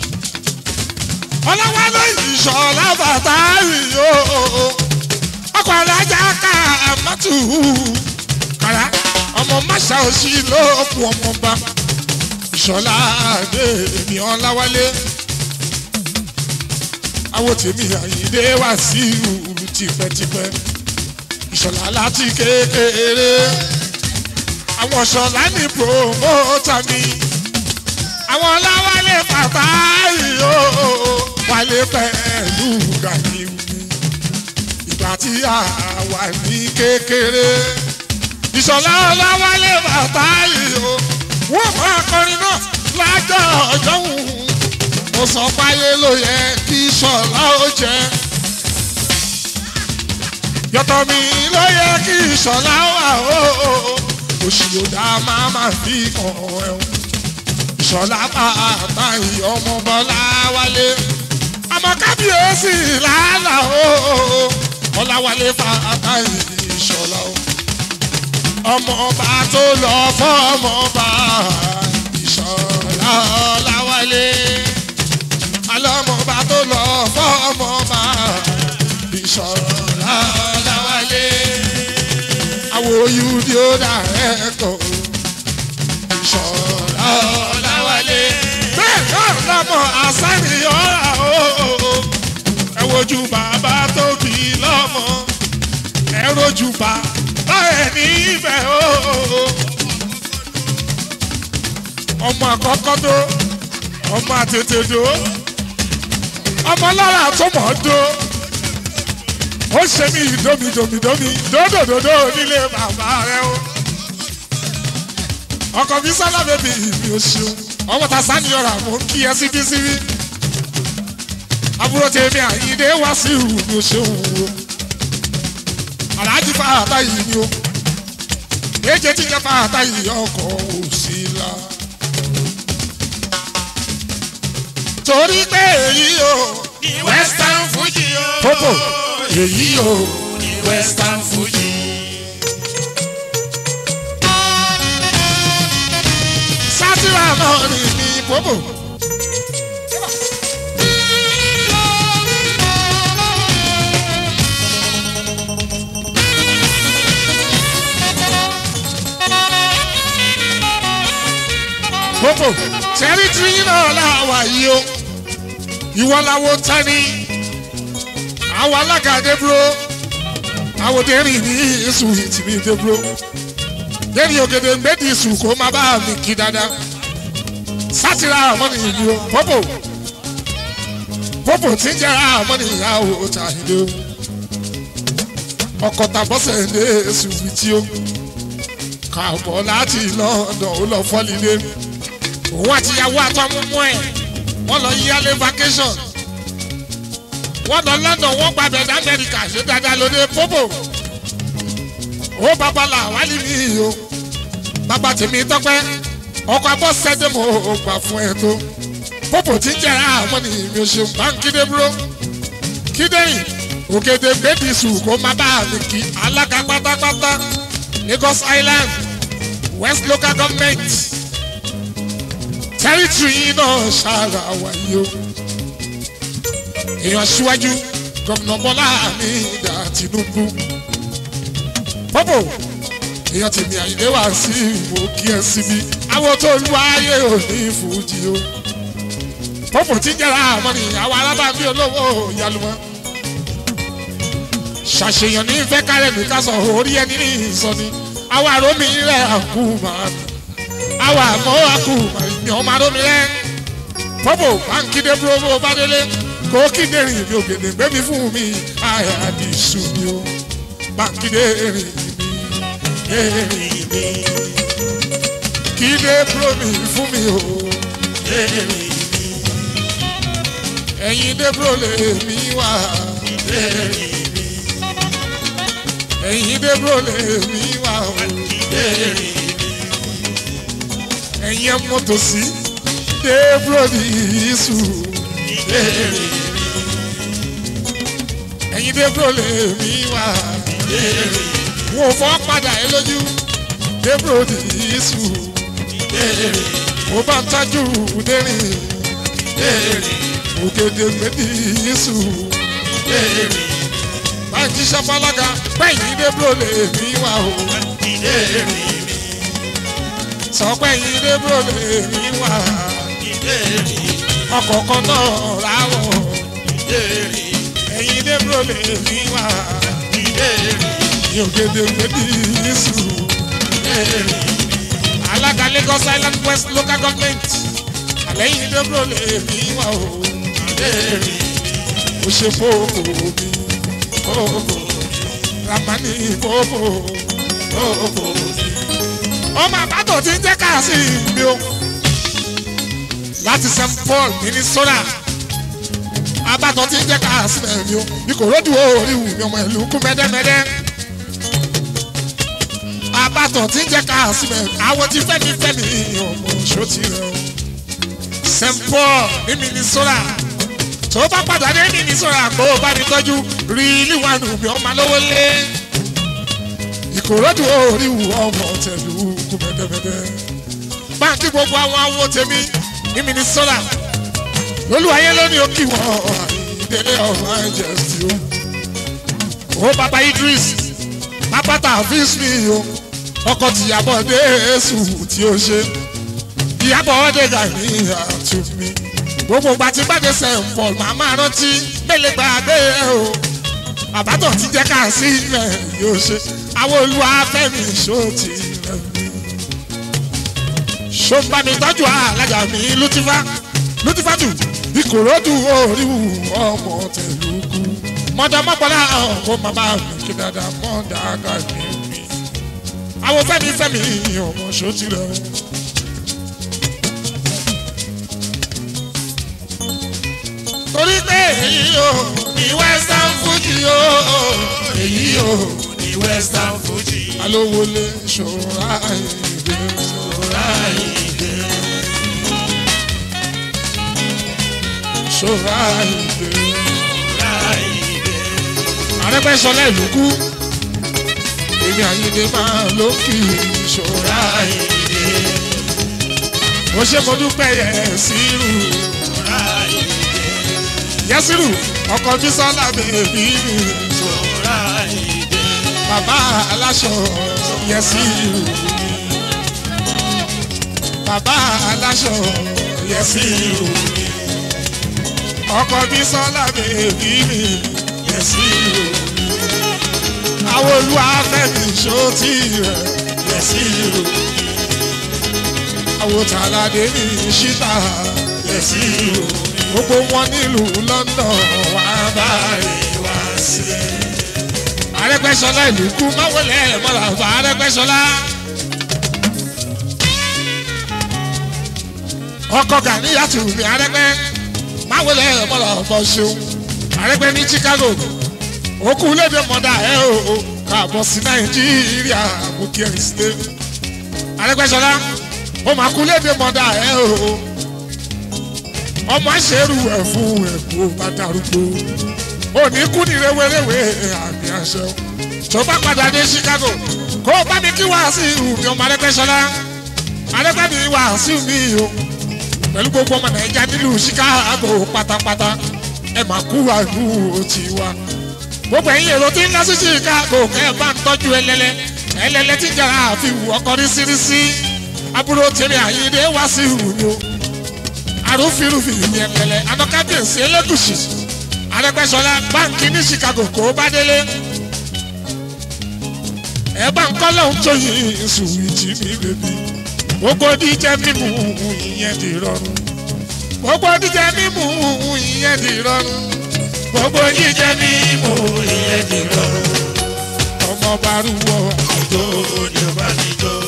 ọ̀làwálé ìṣọ̀lá bàbá yóò. ọkọ̀ alájà ká àmọ́tù kàrá ọmọ máṣá òsì ló kù ọmọ bá ìṣọ̀lá àdé mi ọ̀làwálé àwọn tèmi àyíndé wá sí ìlú tipẹ́tipẹ́ ìṣọ̀lá láti kékeré àwọn ṣọ̀lá ní promoter mi àwọn ọláwálé bàbá yìí ó wálé pẹ̀lú gàdí mi ìgbà tí a wà ní kékeré ìṣọ̀lá ọláwálé bàbá yìí ó wọ́n máa kọrin náà lájọ́ ọjọ́ wù mo sọ fáyé ló yẹ kí ṣọlá ó jẹ yọtọ mi ló yẹ kí ṣọlá wà ó òṣì òdà máa máa fi kàn ẹ́ o ìṣọlá bàtà ìyọmọ bọlá wálé àmọ́ kábíyèsí làálà ó ọláwálé fàtà ìṣọlá o ọmọ ọba tó lọ fọmọ ọba ìṣọlá ọláwálé alọ́mọba tó lọ fọ́mọba ìṣọ̀lá ọ̀làwálé àwòyú ni ó dà ẹ̀kọ́ ìṣọ̀lá ọ̀làwálé bẹ́ẹ̀ náà lọ́mọ àṣàní ọ̀rà o ẹ wojú bàbá tó bí lọ́mọ ẹ rojú bàbá ẹ̀ níbẹ̀ o ọmọ àkọ́kọ́ tó ọmọ àtètè dò ọmọ lára tó mọ̀ ọ́ dó ó ṣe mí domi domi domi dódòdòdó nílé bàbá rẹ o ọkọ mi sálá bèbí mi ò ṣeun ọmọ ta sani ọ̀rọ̀ àmọ́ kí ẹ síbí síbí àbúrò tèmi àyíndé wá sí ìhù mi ò ṣeun o aláàjì fàáta yìí ni o èjè tí ń jẹ fàáta yìí ọkọ̀ òsì la. torí pé èyí o ní western fuji o. Popo, èyí o ní western fuji. sátìrà náà ni ní Popo. Popo, tẹ́rítírì náà làwà yìí o ìwọ làwọn tani àwọn alága débúró àwọn dẹ́rìn ní ìsù ìtìmí débúró dẹ́rìn ògèdè gbẹ́dì ìsù kó má bá mi kí dáadáa sátìrà àmọ́ni ìlú o pọ́pọ̀ pọ́pọ̀ tí ń jẹ́ àmọ́ni ìyàwó ta ìlú ọkọ̀ tàbọ́sẹ̀ ní èsù fìtí o kàbọ̀ láti London ó lọ fọ́lílé òun àtìyàwó àtọ́múmú ẹ̀ wọ́n lọ yíyálé vacation wọ́n lọ London wọ́n gba bẹ̀rẹ̀ Amẹ́ríkà ṣé dáadáa lóde pópò ó bàbá là wálé mi o bàbá tèmi tọ́pẹ́ ọkọ̀ abọ́ sẹ́dẹ̀ mo gbà fún ẹ tó pópò tí ń jẹ́ra àmọ́ ni mi ò ṣe báńkì dé búrò kídẹ́yìn òkèdè gbèdì sùn kó má bá mi kí alága pátápátá Lagos Island West Local Government territory náà ṣáàrà wáyé o èèyàn síwájú gómìnà Bọ́lá Ahmed Tinubu pọ́pọ̀ èèyàn tèmi àyíndé wá sí ìwò kí ẹ síbi àwọn tó lu ayé òní fújì o pọ́pọ̀ tí ń jẹ́ra àmọ́ ni àwọn alábàámi olówó ìyálùmọ́ ṣàṣeyàn ní fẹ́ kárẹ̀ mi ká sọ orí ẹni ní ìsọni àwọn àrómi rẹ̀ àkú màá mi àwọn àmọ́ àkú màá mi ọmọ àrómi rẹ̀ pọ́pọ̀ báńkì dé búrò bó bá délé kó kíndé rìn mi ògèdè gbé mi fún mi àyà àdìsú mi o báńkì dé rìn mi rìn mi kíndé búrò mi fún mi o rìn mi ẹ̀yin dé búrò lè mi wá rìn mi ẹ̀yin dé búrò lè mi wá o rìn mi ẹ̀yin ẹ̀ mọ́tò sí dé búrò ní ìsù ẹ̀yin dé búrò lè mi wá wò fọ́ padà ẹ lójú dé búrò ní ìsù mo bá ń tájú dérìn ògèdè méjì ìsù báyìí jíṣẹ́ fọlága pẹ́yìn débúrò lè mí wá o ìdérí mi sọ pẹ́yìn débúrò lè mí wá ìdérí ọkọ̀ kan náà ráwọ̀ ìdérí ẹ̀yìn débúrò lè mí wá ìdérí ní ògèdè gbèdì yíṣù ìdérí alága Lagos Island West local government àlẹ́yìn débúrò lè mí wá o ìdérí ó ṣe fóòfò mi fóòfò ramani fóòfò fóòfò ọmọ àbátò tí ń jẹ́ káàsì mi o láti St Paul Minnesota àbátò tí ń jẹ́ káàsì mi o bí kò ródù orí wù mí ọmọ ìlú kú mẹ́dẹ́mẹ́dẹ́ àbátò tí ń jẹ́ káàsì mi àwọn tí fẹ́mi fẹ́mi ọmọ ṣó ti rẹ o St Paul ní Minnesota tó bá padà dé ní ìsọ̀rọ̀ àgbo bá mi tọ́jú rí níwájú mi ọmọ lówó lé ìkòròdú orí wù ọmọ tẹ̀lú kú mẹ́tẹ́mẹ́tẹ́ báńkì gbogbo àwọn awo tèmi ní Minnesota lólùwàyé lónìí ó kí wọn ìdílé ọ̀rọ̀ ẹ̀jẹ̀ sí o ó bàbá Idris bàbá tàfíìs mi o ọkọ̀ tìyàbọ̀ dé èsù tí ó ṣe ìyàbọ̀ ọ̀dẹ̀gà ní àtúnmí gbogbo ìgbà tí gbàdé sẹ̀ǹpọ̀ màá máa rántí mélòó gbàgbé ẹ o àbátọ̀ ti jẹ́ ká sí ilẹ̀ yóò ṣe àwọn olúwa fẹ́mi ṣó ti rẹ̀ mí. ṣó ń bá mi tọ́jú alájà mi lútífà lútífà tù ìkòròdú oríwù ọmọ tẹ̀lúkú mọ̀dàmọ́pọ̀lá ọkọ̀ màmá mi kí dáadáa mọ̀dàgà mi mi. àwọn fẹ́mi fẹ́mi ọmọ ṣó ti rẹ̀ mí. torí pé èyí o ní western fuji o èyí o ní western fuji alówólé ṣòra ìdè ọ̀rá ìdè ṣòra ìdè ọ̀rá ìdè arẹ́gbẹ́sọlá ìlú kú èmi àyíndé máa ló kì í ṣòra ọ̀rá ìdè mo ṣe mo dúpẹ́ yẹ sírù ọ̀rá ìdè yẹ sírù ọkọ̀ bísọ́lá bèbí mi ọ̀rá ìdè bàbá aláṣọ yẹ sírù bàbá aláṣọ yẹ sírù ọkọ̀ bísọ́lá bèbí mi yẹ sírù àwọn olúwàfẹ́mi ṣó tí rẹ̀ yẹ sírù àwọn tàlàdé ní ṣíta yẹ sírù gbogbo wọn nílùú London wà báyìí wá sí i. Arẹ́gbẹ́ṣọlá ìlú kú máwọlẹ mọlá bá Arẹ́gbẹ́ṣọlá. ọkọ Gàníyàtù ní Arẹ́gbẹ́ máwọlẹ mọlá bọ ṣeun Arẹ́gbẹ́ ní Chicago òkú lédè mọdà ẹ o káàbọ̀ sí Nàìjíríà àbúkí ẹ sílé. Arẹ́gbẹ́ṣọlá ó máa kú lédè mọdà ẹ o ọmọ àṣẹrù ẹ fún ẹkú bá darúgbó òní kú ní rewéréwé àmì àṣẹ o tó bá padà dé Chicago kó o bá mi kí Wàsíù mi ọmọ Arẹ́gbẹ́ṣọlá Arẹ́gbẹ́ mi Wàsíù mi o pẹ̀lú gbogbo ọmọ Nàìjíríà nílùú Chicago pátápátá ẹ máa kú àlù òtí wa gbogbo ẹ̀yin èrò tí ń lọ sí Chicago kẹ́ ẹ bá ń tọ́jú ẹlẹ́lẹ́ ẹlẹ́lẹ́ tí jẹ́ra àfihàn ọkọ̀ rísírísí àbúrò tèmi Àyìndé Wàsíù mi o arúfirúfin ní ẹlẹ́lẹ́ anọ́kábíyèsí Elégùṣì Arẹ́gbẹ́ṣọlá báńkì ní Chicago kó bá délé ẹ bá ń kọ́ lóhun tó yin sùwìtì mi bèbí gbogbo díjẹ mímu ìyẹn di rọrùn gbogbo díjẹ mímu ìyẹn di rọrùn gbogbo jíjẹ mímu ìyẹn di rọrùn ọmọ bá rúwọ ìjó ni ó bá mi jó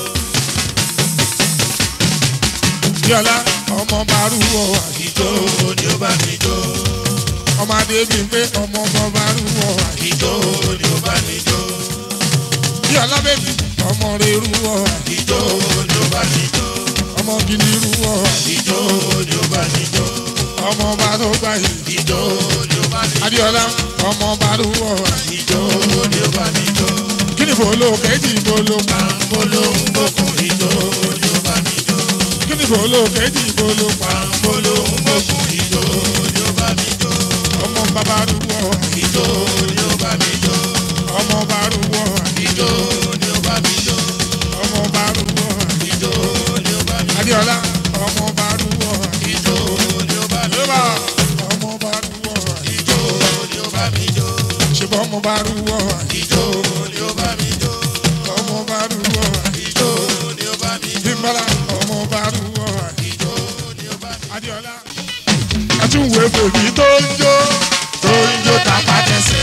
yọlá ọmọ bá rúwọ ìjó ni ó bá mi jó ọmọ adébí pé ọmọ bá rúwọ ìjó ni ó bá mi jó yọlá bèbí ọmọ rẹ rúwọ ìjó ni ó bá mi jó ọmọ gidi rúwọ ìjó ni ó bá mi jó ọmọ bá tó gbà yìí ìjó ni ó bá mi jó adéọlá ọmọ bá rúwọ ìjó ni ó bá mi jó kí ni bòló kejì bòló pa pàǹbóló ń bókun ìjó ni ó bá mi jó kí ni bòló kejì bòló pa pàǹbóló ń bókun ìjó ni ó bá mi jó ọmọ bàbá rúwọ ìjó ni ó bá mi jó ọmọ bá rúwọ́ ijó ni ó bá mi jó ọmọ bá rúwọ́ ijó ni ó bá mi adéọlá ọmọ bá rúwọ́ ijó ni ó bá mi lébà ọmọ bá rúwọ́ ijó ni ó bá mi jó ṣùgbọ́n ọmọ bá rúwọ́ ijó ni ó bá mi jó ọmọ bá rúwọ́ ijó ni ó bá mi jó bímbọ́lá ọmọ bá rúwọ́ ijó ni ó bá mi jó. adéọlá. àtúwò bèbí tó ń jó tó ń jó tapá tẹsẹ̀.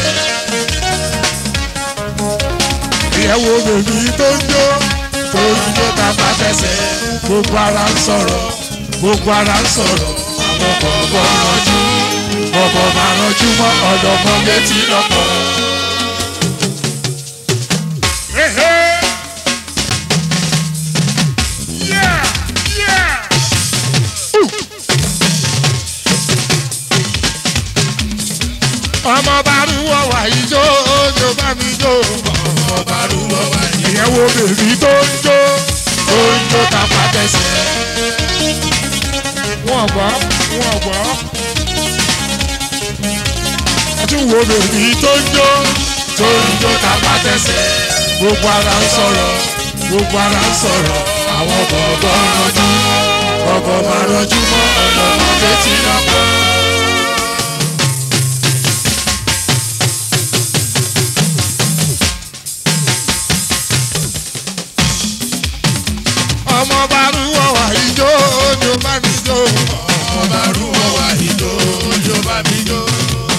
ìyẹ̀wò bèbí tó ń jó tó ń jó tapá tẹsẹ̀. gbogbo ara ń sọ̀rọ̀ gbogbo ara ń sọ̀rọ̀ àwọn kọ̀ọ̀kan rànjú ọ̀bọ̀ máa rànjú mọ́ ọ̀dọ̀mọ́ létí lọ́pọ̀. Hey, hey. Yeah, yeah. ọmọ bá rúwọ́ wà ijó jó bá mi jó ọmọ bá rúwọ́ wá ní ìyẹn wo bèbí tó ń jó tó ń jó tapá tẹsẹ̀. wọ́n gbọ́ wọ́n gbọ́. ọtún wo bèbí tó ń jó tó ń jó tapá tẹsẹ̀. gbogbo ara ń sọ̀rọ̀ gbogbo ara ń sọ̀rọ̀ àwọn bọ̀ọ̀bọ̀ ń rọjú bọ̀ọ̀bọ̀ máa rọjú mọ́ ọ̀nà létí lọ́pọ̀. ọmọ bá rúwọ́ wà ijó jó bá mi jó. ọmọ bá rúwọ́ wá ijó ni ó bá mi jó.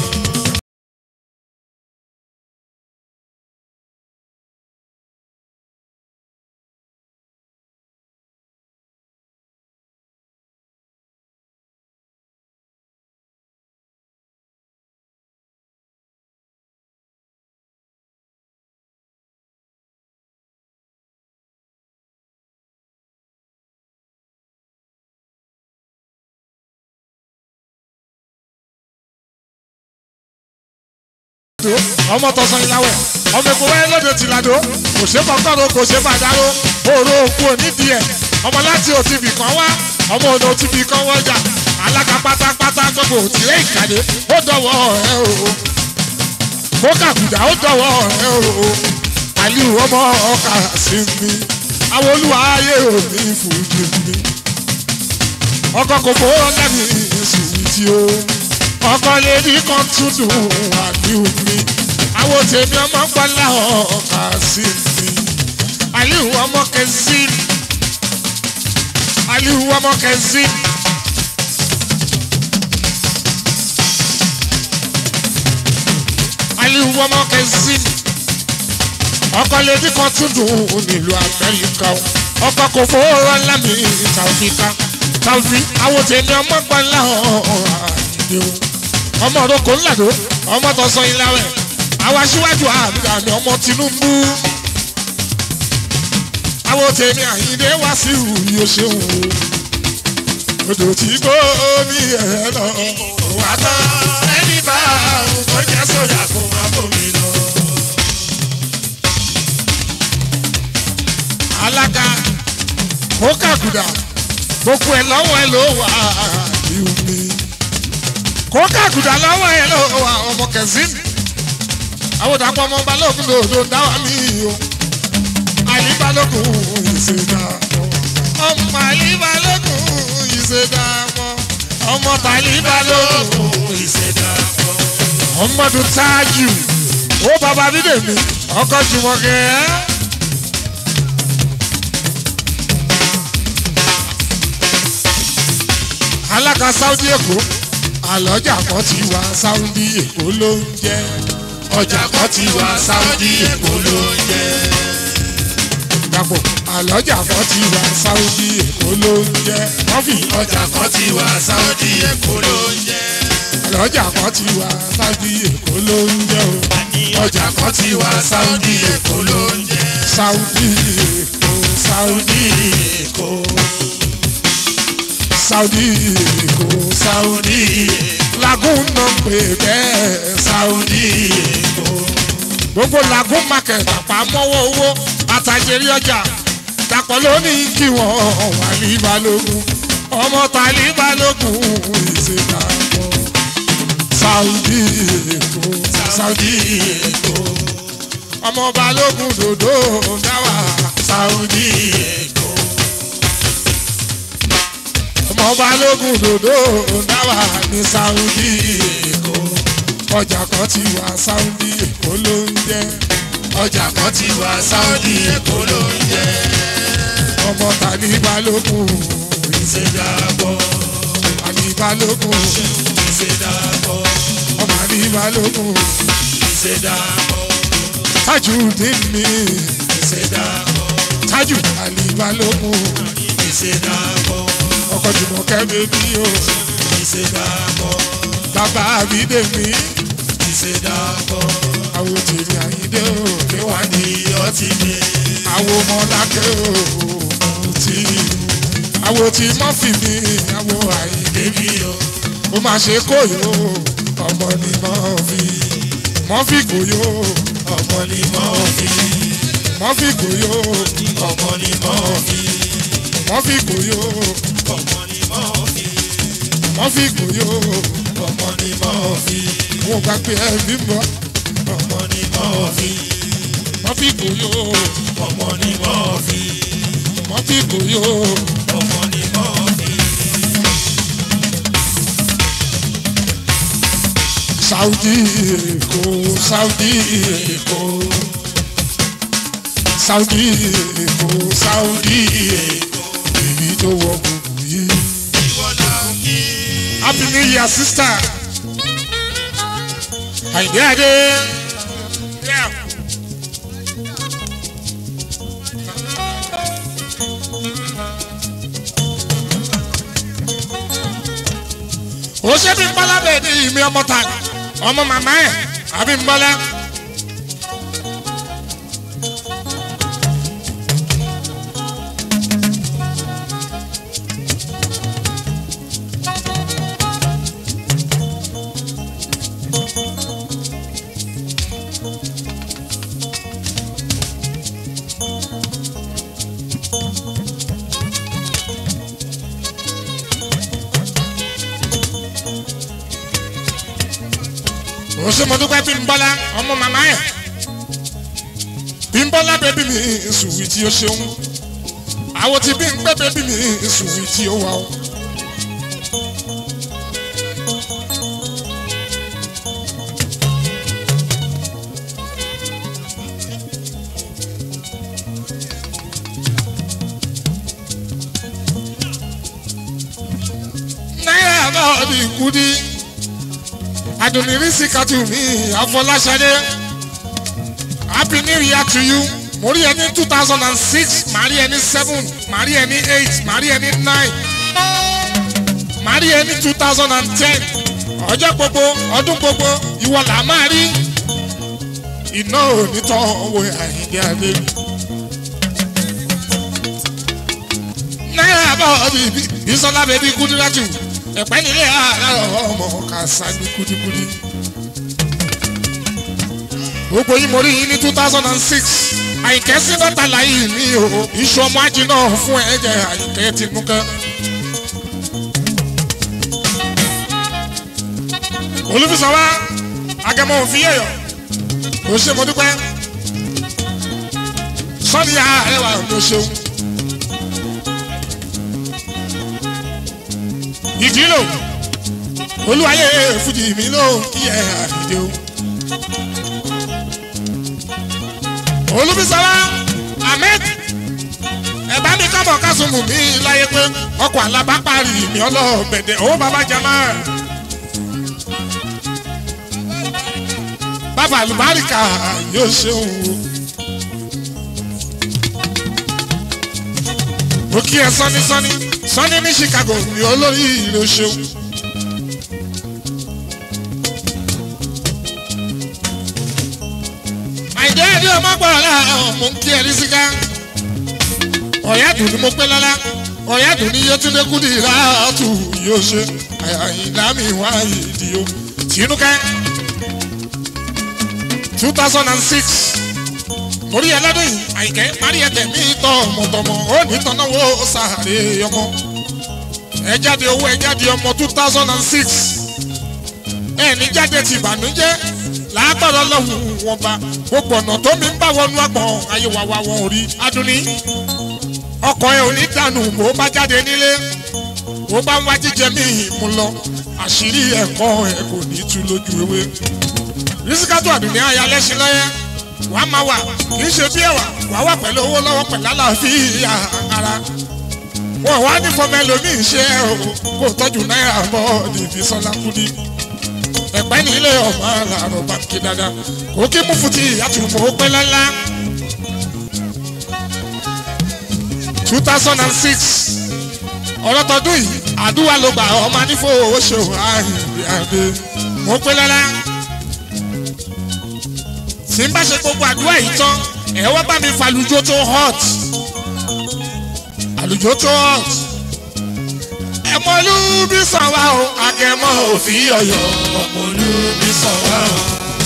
tó ọmọ tọ̀sán ìlàwẹ̀ ọmọ èkó wáyé lóde tìlàdó kò ṣe kọ́kọ́rọ́ kò ṣe fàdáró òòrò òkú onídìí ẹ̀ ọmọ láti òtìbì kan wá ọmọ ònà òtìbì kan wọ́jà alága pátápátá gbogbo òtìrẹ́ ìkàdé ó dọ̀wọ́ ẹ o kó kàkùdà ó dọ̀wọ́ ẹ o aliu ọmọ ọkà sí mi àwọn olúwa ayé òní fújì mi ọkọ kò fowó lẹ́nu ìsùwìtì o ọkọ lèdi kan tún dùn àdìo mi àwọn tèmi ọmọ gbọ́lá ọkà sí mi aliu ọmọ kẹsí aliu ọmọ kẹsí. aliu ọmọ kẹsí ọkọ lèdi kan tún dùn nílùú amẹ́ríkà o ọkọ kò fowó lámì tàwíkà tàwí àwọn tèmi ọmọ gbọ́lá àdìo ọmọ òrokò ńlàdó ọmọ tọ̀sán ìlàwẹ̀ àwọn aṣíwájú àmì àmì ọmọ Tinubu àwọn tèmi àyíndé wá sí ìwúrí o ṣeun o odò tí kò ní ẹ̀ lọ wà á tán ẹni bá àrùn tó jẹ́ sójà kó má bòmí lọ. alága ó kàkùdà gbogbo ẹ̀ lọ́wọ́ ẹ̀ ló wà ní omi kó kàkùdà lọ́wọ́ ẹ̀ ló wà ọmọ kẹsìn àwọn òdàpọ̀ ọmọ balógun lòdò dáwà mí o àyè balógun ìṣèjà ọmọ àyè balógun ìṣèjà ọmọ tàlí balógun ìṣẹ̀dá pọ̀. ọmọdún tájù ó bàbá dídèmí ọkọ jùmọ̀kẹ́. alága saudi èkó àlọ́jà kan ti wá saudi èkó ló ń jẹ́ ọjà kan ti wá saudi èkó ló ń jẹ́ dàpọ̀ àlọ́jà kan ti wá saudi èkó ló ń jẹ́ kọ́fì ọjà kan ti wá sáúdí èkó ló ń jẹ́. àlọ́jà kan ti wá saudi èkó ló ń jẹ́ o ọjà kan ti wá sáúdí èkó ló ń jẹ́. saudi èkó saudi èkó saudi èkó saudi lagun náà pè bẹ́ẹ̀ saudi èkó gbogbo lagun market àpamọ́wọ́ owó àtàjẹrí ọjà dàpọ̀ lónìí kí wọ́n wà ní balógun ọmọ tàlí balógun ìṣèdàpọ̀ saudi èkó saudi èkó ọmọ balógun dòdò dáwà Saudi Èkó. ọmọ balógun dòdò dáwà ní Saudi Èkó ọjà kan ti wà Saudi Èkó ló ń jẹ́ Ọjà kan ti wà Saudi Èkó ló ń jẹ́. ọmọ tani balógun Ìṣèdàpọ̀. tani balógun Ìṣèdàpọ̀. ọmọ tani balógun Ìṣèdàpọ̀. Tajudeen mi Ìṣèdàpọ̀. Tájù Ali balógun Ìṣèdàpọ̀. ọkọ̀ Jùmọ̀kẹ́ bèbí o Ìṣèdàpọ̀. bàbá Abídèmí Ìṣèdàpọ̀. àwọn tèmi Àyíndé o Wà ní ọtí mi. àwọn ọmọlákẹ́ o tí àwọn tí mọ́fì mi àwọn Àyíndé Débi o. ó máa ṣe kóyò ọmọ ni mọ́fì mọ́fì kóyò Ọmọ ni mọ́ fi. mọ́fì kóyò Ọmọ ni mọ́ fi. mọ́fì kóyò Ọmọ ni mọ́ fi. mọ́fì kóyò Ọmọ ni mọ́ fi. wọn gbà pé ẹ bí mọ́ Ọmọ ni mọ́ fi. mọ́fì kóyò Ọmọ ni mọ́ fi. mọ́fì kóyò Ọmọ ni mọ́ fi. Saudi Èkó Saudi Èkó Saudi Èkó Saudi Èkó èyí tó wọ gbogbo yìí. Ìwọ náà kí. Happy New Year sister. Àyìndé Adé. Yeah. ó ṣe bí nbọ́lá bẹ́ẹ̀ ni ìmí ọmọ ta ọmọ màmá ẹ̀ àbí nbọ́lá. ó ṣe mo dúpẹ́ bí nbọ́lá ọmọ màmá ẹ̀ bí nbọ́lá bẹ́bí mi sùwì tí ó ṣeun àwọn tí bí n pẹ́ bẹ́bí mi sùwì tí ó wà ó. náírà náà ní kúdí adùnìrísí kàtú mi àfọláṣadé happy new year to you mo rí ẹ ní two thousand and six màá rí ẹ ní seven màá rí ẹ ní eight màá rí ẹ ní nine màá rí ẹ ní two thousand and ten ọjọ́ gbogbo ọdún gbogbo ìwọ là máa rí iná onítọ̀ owó àyíndé adé mi. náírà bá ọ bí bísọ́lá bẹ́bí kúndínlájú ẹ̀pẹ́ nílé àárọ̀ ọmọ kàṣà ní kúdíkúdí. gbogbo yìí mo rí yín ní two thousand and six àyìnkẹ́ sí bàtà láyé mi o iṣu ọmọ ajé náà fún ẹ̀jẹ̀ àyìnkẹ́ tinúkẹ́. olùfisọ̀ wa agẹmọ òfin yẹ̀yọ̀ o ṣe mo dúpẹ́ sọ́ni àárẹ̀wà ló ṣeun. ìdílò olúwayé fújì mi ló kí ẹ àdìdè o. olùbísọ́lá ahmed ẹ̀bá mi kábọ̀ kásùmù mi láyé pé ọkọ̀ alábàápàrí mi ọlọ́ọ̀bẹ̀dẹ̀ ó bàbá jama. bàbá àlùbáríkà yóò ṣeun o. mo kí ẹ sọ́ni sọ́ni sọ́ni ní chicago ní olórí ìlú ṣeun. àìjẹ́ ẹ̀dí ọmọ gbọ́dọ̀ láàárọ̀ mo ń kí ẹ ní síká. ọ̀yádùn ni mo pé lọ́lá ọ̀yádùn ni yétúndé kúndì láàtú yóò ṣe àyìnlá mi wá ìdí o. tìǹkẹ́ two thousand and six orí ẹlẹ́dùn yìí àyìnkẹ́ parí ẹ̀tẹ̀ mi tọ́ ọmọdọmọ ó ní tọ́náwó sàárè ọmọ ẹ jáde owó ẹ jáde ọmọ two thousand and six ẹ ní jáde ti ìbànújẹ́ lágbára lọ́hùn wọn bá gbogbo ọ̀nà tó mi ń bá wọnú àgbọ̀n ayé wa wa wọn ò rí adúní ọkọ̀ ẹ̀ ò ní dànù bó bá jáde nílé bó bá ń wá jíjẹ mí mú lọ àṣírí ẹ̀kọ́ ẹ̀ kò ní tú lójú ewé rísíkátó àdùnní àyà lẹ́sìn lọ́yẹ́ wàá máa wà kì í ṣe bí ẹ̀wà wàá wà pẹ̀lú owó lọ́wọ́ pẹ̀lú àlàáfíà ara wọn wá ní fọmọ ẹlòmíín ṣe o kó tọ́jú náírà bọ́ ní ìfisọ́lá kúdí ẹ̀pẹ́ nílé ọmọ àlàrọ̀ bàǹkì dáadáa kò kí mú fún ti àtúmọ̀ ó pẹ́ lọ́lá. two thousand and six ọ̀rọ̀ tọdún yìí àdúrà ló gbà ọmọ nífò oṣù àìyáde mo pẹ́ lọ́lá. tí n bá ṣe gbogbo àdúrà yìí tán ẹ̀ wá bá mi falùjọ tó hot àlùjọ tó hot ẹmọlú bí sàn wá o akẹmọ òfin ọyọ ọmọlú bí sàn wá o.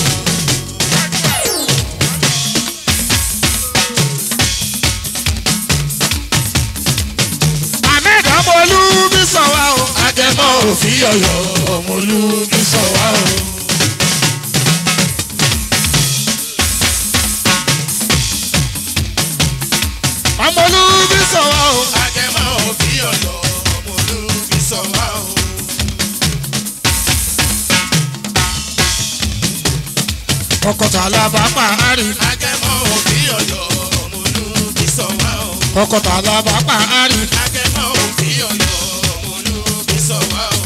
ahmed ọmọlú bí sàn wá o akẹmọ òfin ọyọ ọmọlú bí sàn wá o. ọmọlú bí sàn wá o. Agẹmọ òfin ọ̀yọ́ ọmọ olúbi sọ wá o. ọkọ̀tà alábàápà àárín Agẹmọ òfin ọ̀yọ́ ọmọ olúbi sọ wá o. ọkọ̀tà alábàápà àárín Agẹmọ òfin ọ̀yọ́ ọmọ olúbi sọ wá o.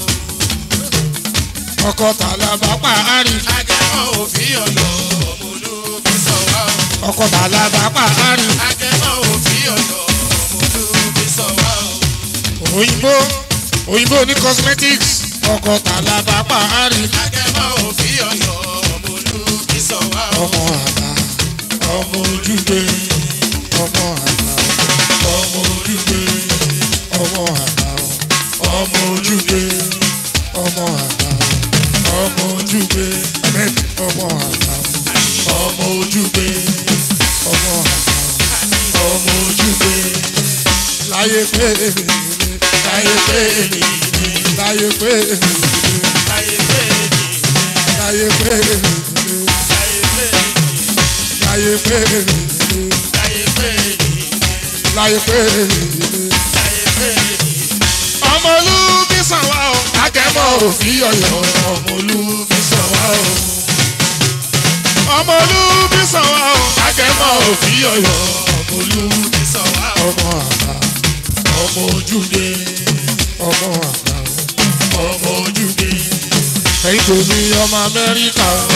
ọkọ̀tà alábàápà àárín Agẹmọ òfin ọ̀yọ́ ọmọ olúbi sọ wá o. ọkọ̀tà alábàápà àárín Agẹmọ òfin ọ̀yọ́ ọmọ olúbi sọ wá o. òyìnbó òyìnbó ní cosmetics ọkọ̀tà alábàápà àárín Agẹmọ òfin ọ̀yọ́ ọmọ olúbi sọ wá o. ọmọ àgbà ọmọ ojúgbé ọmọ àgbà ọmọ ojúgbé ọmọ àgbà ọmọ ojúgbé ọmọ àgbà ọmọ ojúgbé ahmed ọmọ àgbà ọmọ ojúgbé ọmọ àgbà ọmọ ojúgbé láyé pé èmi láyé pé èmi láyé pé èmi Láyé pé ní láyé pé èmi láyé pé ní láyé pé èmi láyé pé ní láyé pé èmi. láyé pé ní. ọmọ olúbi sàn wá o. akẹ́mọ̀ òfin ọ̀yọ́ ọmọ olúbi sàn wá o. ọmọ olúbi sàn wá o. akẹ́mọ̀ òfin ọ̀yọ́ ọmọ olúbi Sọ wá o. ọmọ àgbà ọmọ ojúde ọmọ àgbà ọmọ ojúde. ẹ̀yin tó ní ọmọ amẹ́ríkà o.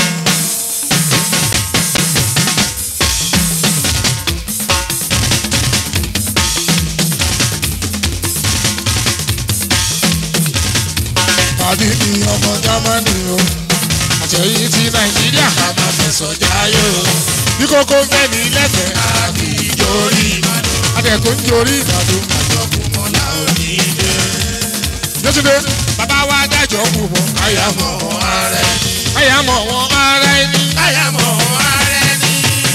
pàdé ní ọmọ jámánì o àtẹ̀yìn ti nàìjíríà ká máa fẹ̀sọ̀ jáyé o bí kókó ń fẹ́ ní lẹ́fẹ̀ẹ́ àbí ìjọ́rí adẹ̀kùn ń jorí ìbàdàn Ọmọlá òní dé. yétúndé bàbá wa dájọ́ kù mọ́ káyà mọ́ Ààrẹ ni. káyà mọ́ wọn ara ẹni Káyà mọ̀ ààrẹ ni.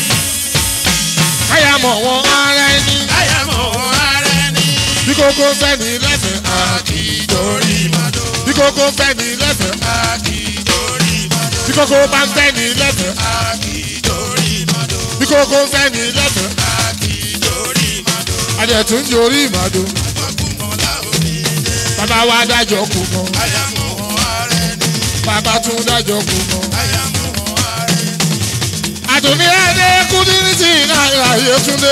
káyà mọ́ wọn ara ẹni Káyà mọ̀ ààrẹ ni. bí kókó ń fẹ́ ní lẹ́fẹ̀ẹ́ àbí Àkìdórí Ìbàdàn. bí kókó ń fẹ́ ní lẹ́fẹ̀ẹ́ Àkìdórí Ìbàdàn. bí kókó bá ń fẹ́ ní lẹ́fẹ̀ẹ́ Àkìdórí Ìbàdàn. bí kókó ń fẹ́ ní lẹ́fẹ̀ẹ́ Àkìdórí Ìbàdàn. adẹ̀tún ń jorí ìbàdàn Ọmọlá òní dé. bàbá wa dájọ́ kù mọ́ Káyà mọ̀ ààrẹ ni. bàbá tún dájọ́ kù mọ́. Káyà mọ̀ ààrẹ ni. àdùnní ẹni kúndínlítì náírà yétúndé.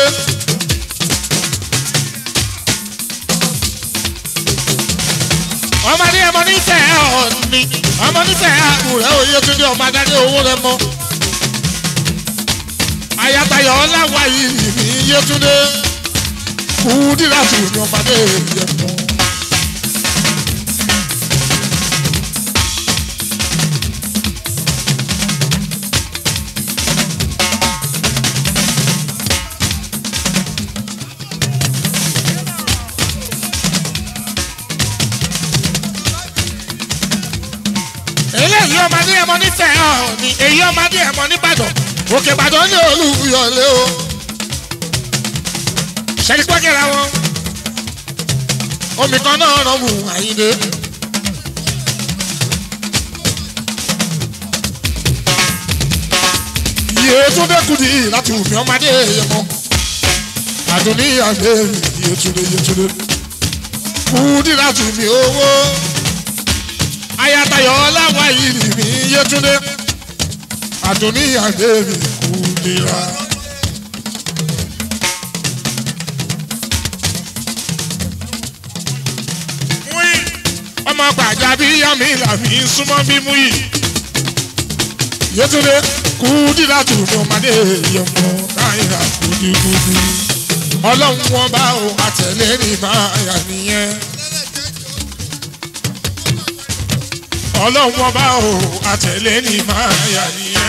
ọmọdé ẹmọ nífẹ̀ẹ́ ọ̀ni ọmọ nífẹ̀ẹ́ àbúrẹ́ oyétúndé ọmọ adájọ́ owó rẹ mọ́. ayatayọ ọláwà yìí ní yétúndé kúndínlátì ní ọmọdé yẹ mọ́. eléyìí ọmọdé ẹmọ nífẹ̀ẹ́ ọ̀ni èyí ọmọdé ẹmọ nìbàdàn òkè ìbàdàn ní olùyọ̀lé o ṣẹ́ni pọ́kẹ́ra wọn omi kan náà rán mu àyíndé. Yétúndé Kúdí láti wùmí ọmọdé yẹmọ. Àdùnní àgbé mi Yétúndé Yétúndé. Kúdí láti mi owó. Ayatayọ̀ ọláwà yìí mi Yétúndé. Àdùnní àgbé mi Kúdí ra. Ọmọ gbàjà bí yàmi làmì súnmọ́ bí mú yìí. Yétúndé Kúdí láti mi ọmọdé yẹmọ náírà kúdíkúdí. Ọlọ́run wọn bá o àtẹ̀lé ní máa yà nìyẹn. Ọlọ́run wọn bá o àtẹ̀lé ní máa yà nìyẹn.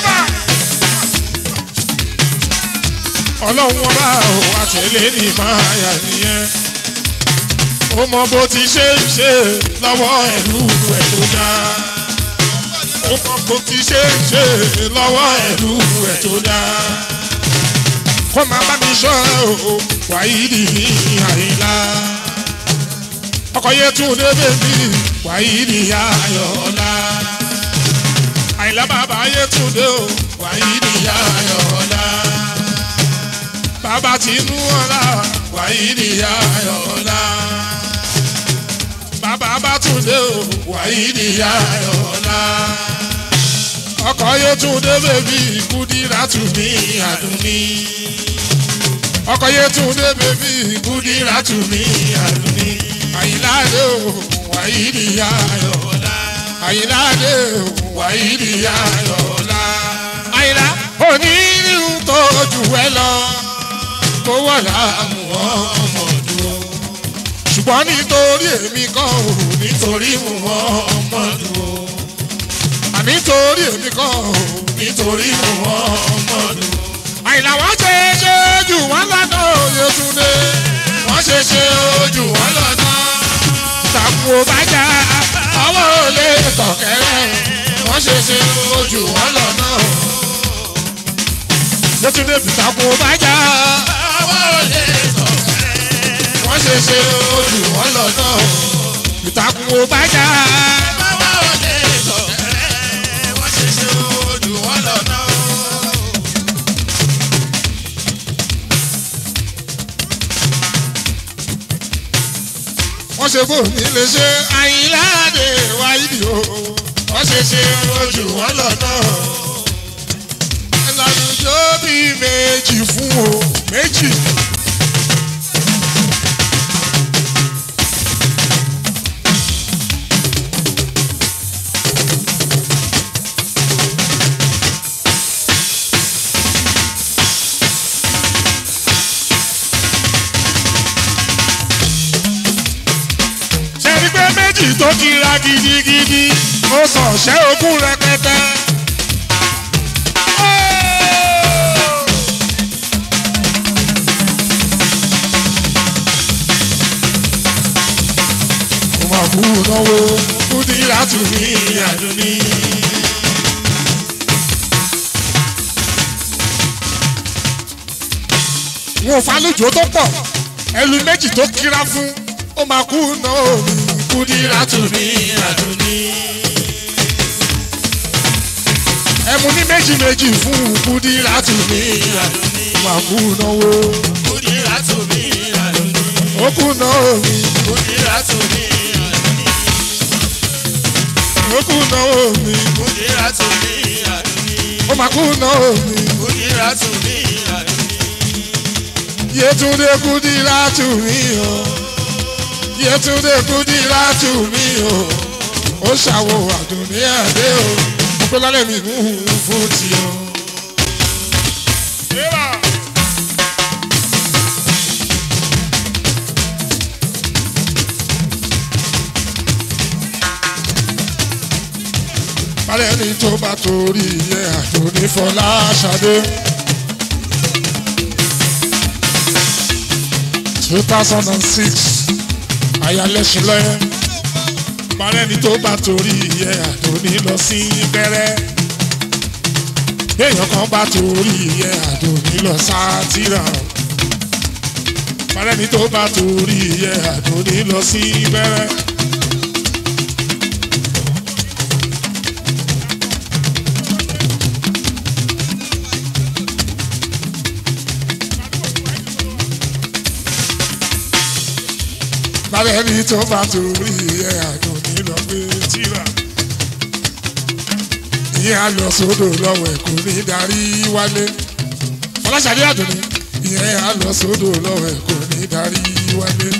Ọlọ́run wọn bá o àtẹ̀lé ní máa yà nìyẹn. Ó mọ bó ti ṣe ń ṣe lọ́wọ́ ẹ̀lú ẹ̀ tó dáa ó mọ bó ti ṣe ń ṣe lọ́wọ́ ẹ̀lú ẹ̀ tó dáa. kó máa bá mi ṣọ́ o wáyídì ní àyílá. ọkọ̀ yẹn tún dé bèbí wáyídì ayọ̀ọ́lá. àyílá bàbá yẹn tún dé o wáyídì ayọ̀ọ́lá. bàbá tinú ọ̀la wáyídì ayọ̀ọ́lá. bàbá bá tún dé o wáyídì ayọ̀ọ́lá ọkọ̀ yóò tún dé bèbí Kúdírà tún ní àdúní. ọkọ̀ yóò tún dé bèbí Kúdírà tún ní àdúní. àyíláde o wàyídì ayọ̀ọ́lá. àyíláde o wàyídì ayọ̀ọ́lá. àyílá onírìhùn tó jù ẹ lọ kó wà láàmú ọmọ dúró. ṣùgbọ́n nítorí èmi kan ò nítorí mú ọmọ dúró nítorí èmi kọ́ ò nítorí mo wọ́n ọmọdé. àyìnlá wọn ṣe ṣe jù wọn lọ́nà òye túnde wọ́n ṣe ṣe jù wọn lọ́nà. tàkùn ò bá já ọwọ́ ò lè tọ̀kẹ́rẹ́ wọ́n ṣe ṣe jù wọn lọ́nà. yétúndé tàkùn ò bá já ọwọ́ ò lè tọ̀kẹ́rẹ́ wọ́n ṣe ṣe jù wọn lọ́nà. ìtàkùn ò bá já ọwọ́ ò lè tọ̀kẹ́rẹ́ wọ́n ṣe ṣe jù wọn lọ́nà. wọ́n ṣe bò ní lè ṣe àyìnláde wáyé o wọ́n ṣe ṣe ojú wọn lọ́nà. ẹlànà yóò bí méjì fún o méjì. ṣẹ́ni pé méjì tó kira gidigidi ó sàn ṣẹ́ ogún rẹpẹtẹ. mo máa kú náwó kúdí láti ní àdúní. wọn ò falójó tó pọ̀ ẹlú méjì tó kira fún ó máa kú náà mi kúdírà tù ní àdúní. ẹmu ní méjì méjì fún kúdírà tù ní àdúní. ó máa kú náwó Kúdírà tù mí àdúní. ó kú náà mi Kúdírà tù mí àdúní. ó kú náà mi Kúdírà tù mí àdúní. ó máa kú náà mi Kúdírà tù mí àdúní. Yétúndé kúdírà tù mí o Yétúndé kúdírà tù mí o ó ṣàwò àdùnní àdé o mo pé lálẹ́ mi mú un fún ti o. balẹ̀ ní tó bá torí iye àdùnní fọlá ṣadé. two thousand and six ayálẹ́sílẹ̀ balẹ̀ ní tó bá torí iye àdùnní lọ sí bẹ̀rẹ̀. èèyàn kan bá torí iye àdùnní lọ sátìrà. balẹ̀ ní tó bá torí iye àdùnní lọ sí bẹ̀rẹ̀. alẹ́ ní tó bá torí ẹ̀ àjò ní lọ gbé tíra ìyẹn á lọ sódò lọ́wọ́ ẹ̀ kò ní darí wálé fọláṣadé àdùnní ìyẹn á lọ sódò lọ́wọ́ ẹ̀ kò ní darí wálé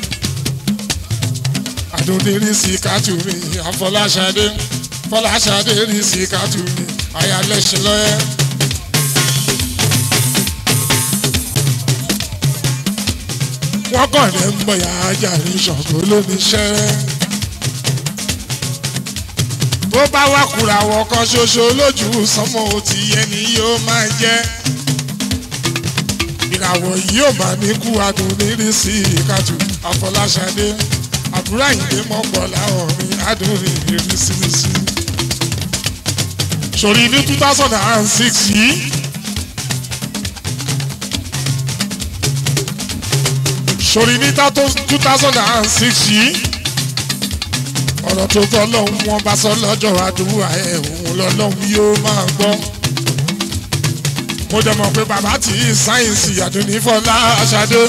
àdùnní rí sí kátùmí àfọláṣadé fọláṣadé rí sí kátùmí àyàlẹ́sìn lọ́yẹ́. wọ́n kàn ní ń bọ̀ yá jàre ṣọ̀gbó lóníṣẹ́. bó bá wá kúra wọ kan ṣoṣo lójú sánmọ́ ó ti yẹ ni yóò máa jẹ́. ìràwọ̀ yìí ò máa ní kú adùn nírí sí ìkàtù àfọláṣadé àbúrò àyìnlé mọ́pọ̀ láwọn mi adùn nírí sí sí. sòrí ní two thousand and six yìí. sori ní two thousand and six yìí ọ̀rọ̀ tó tọ́ lọ́hùn wọn bá sọ lọ́jọ́ àdúrà ẹ̀ òun lọ́lọ́hùn yóò máa gbọ́. mo dẹ̀ mọ̀ pé bàbá tí sáyẹ̀nsì àdúnífọ́lá ṣadé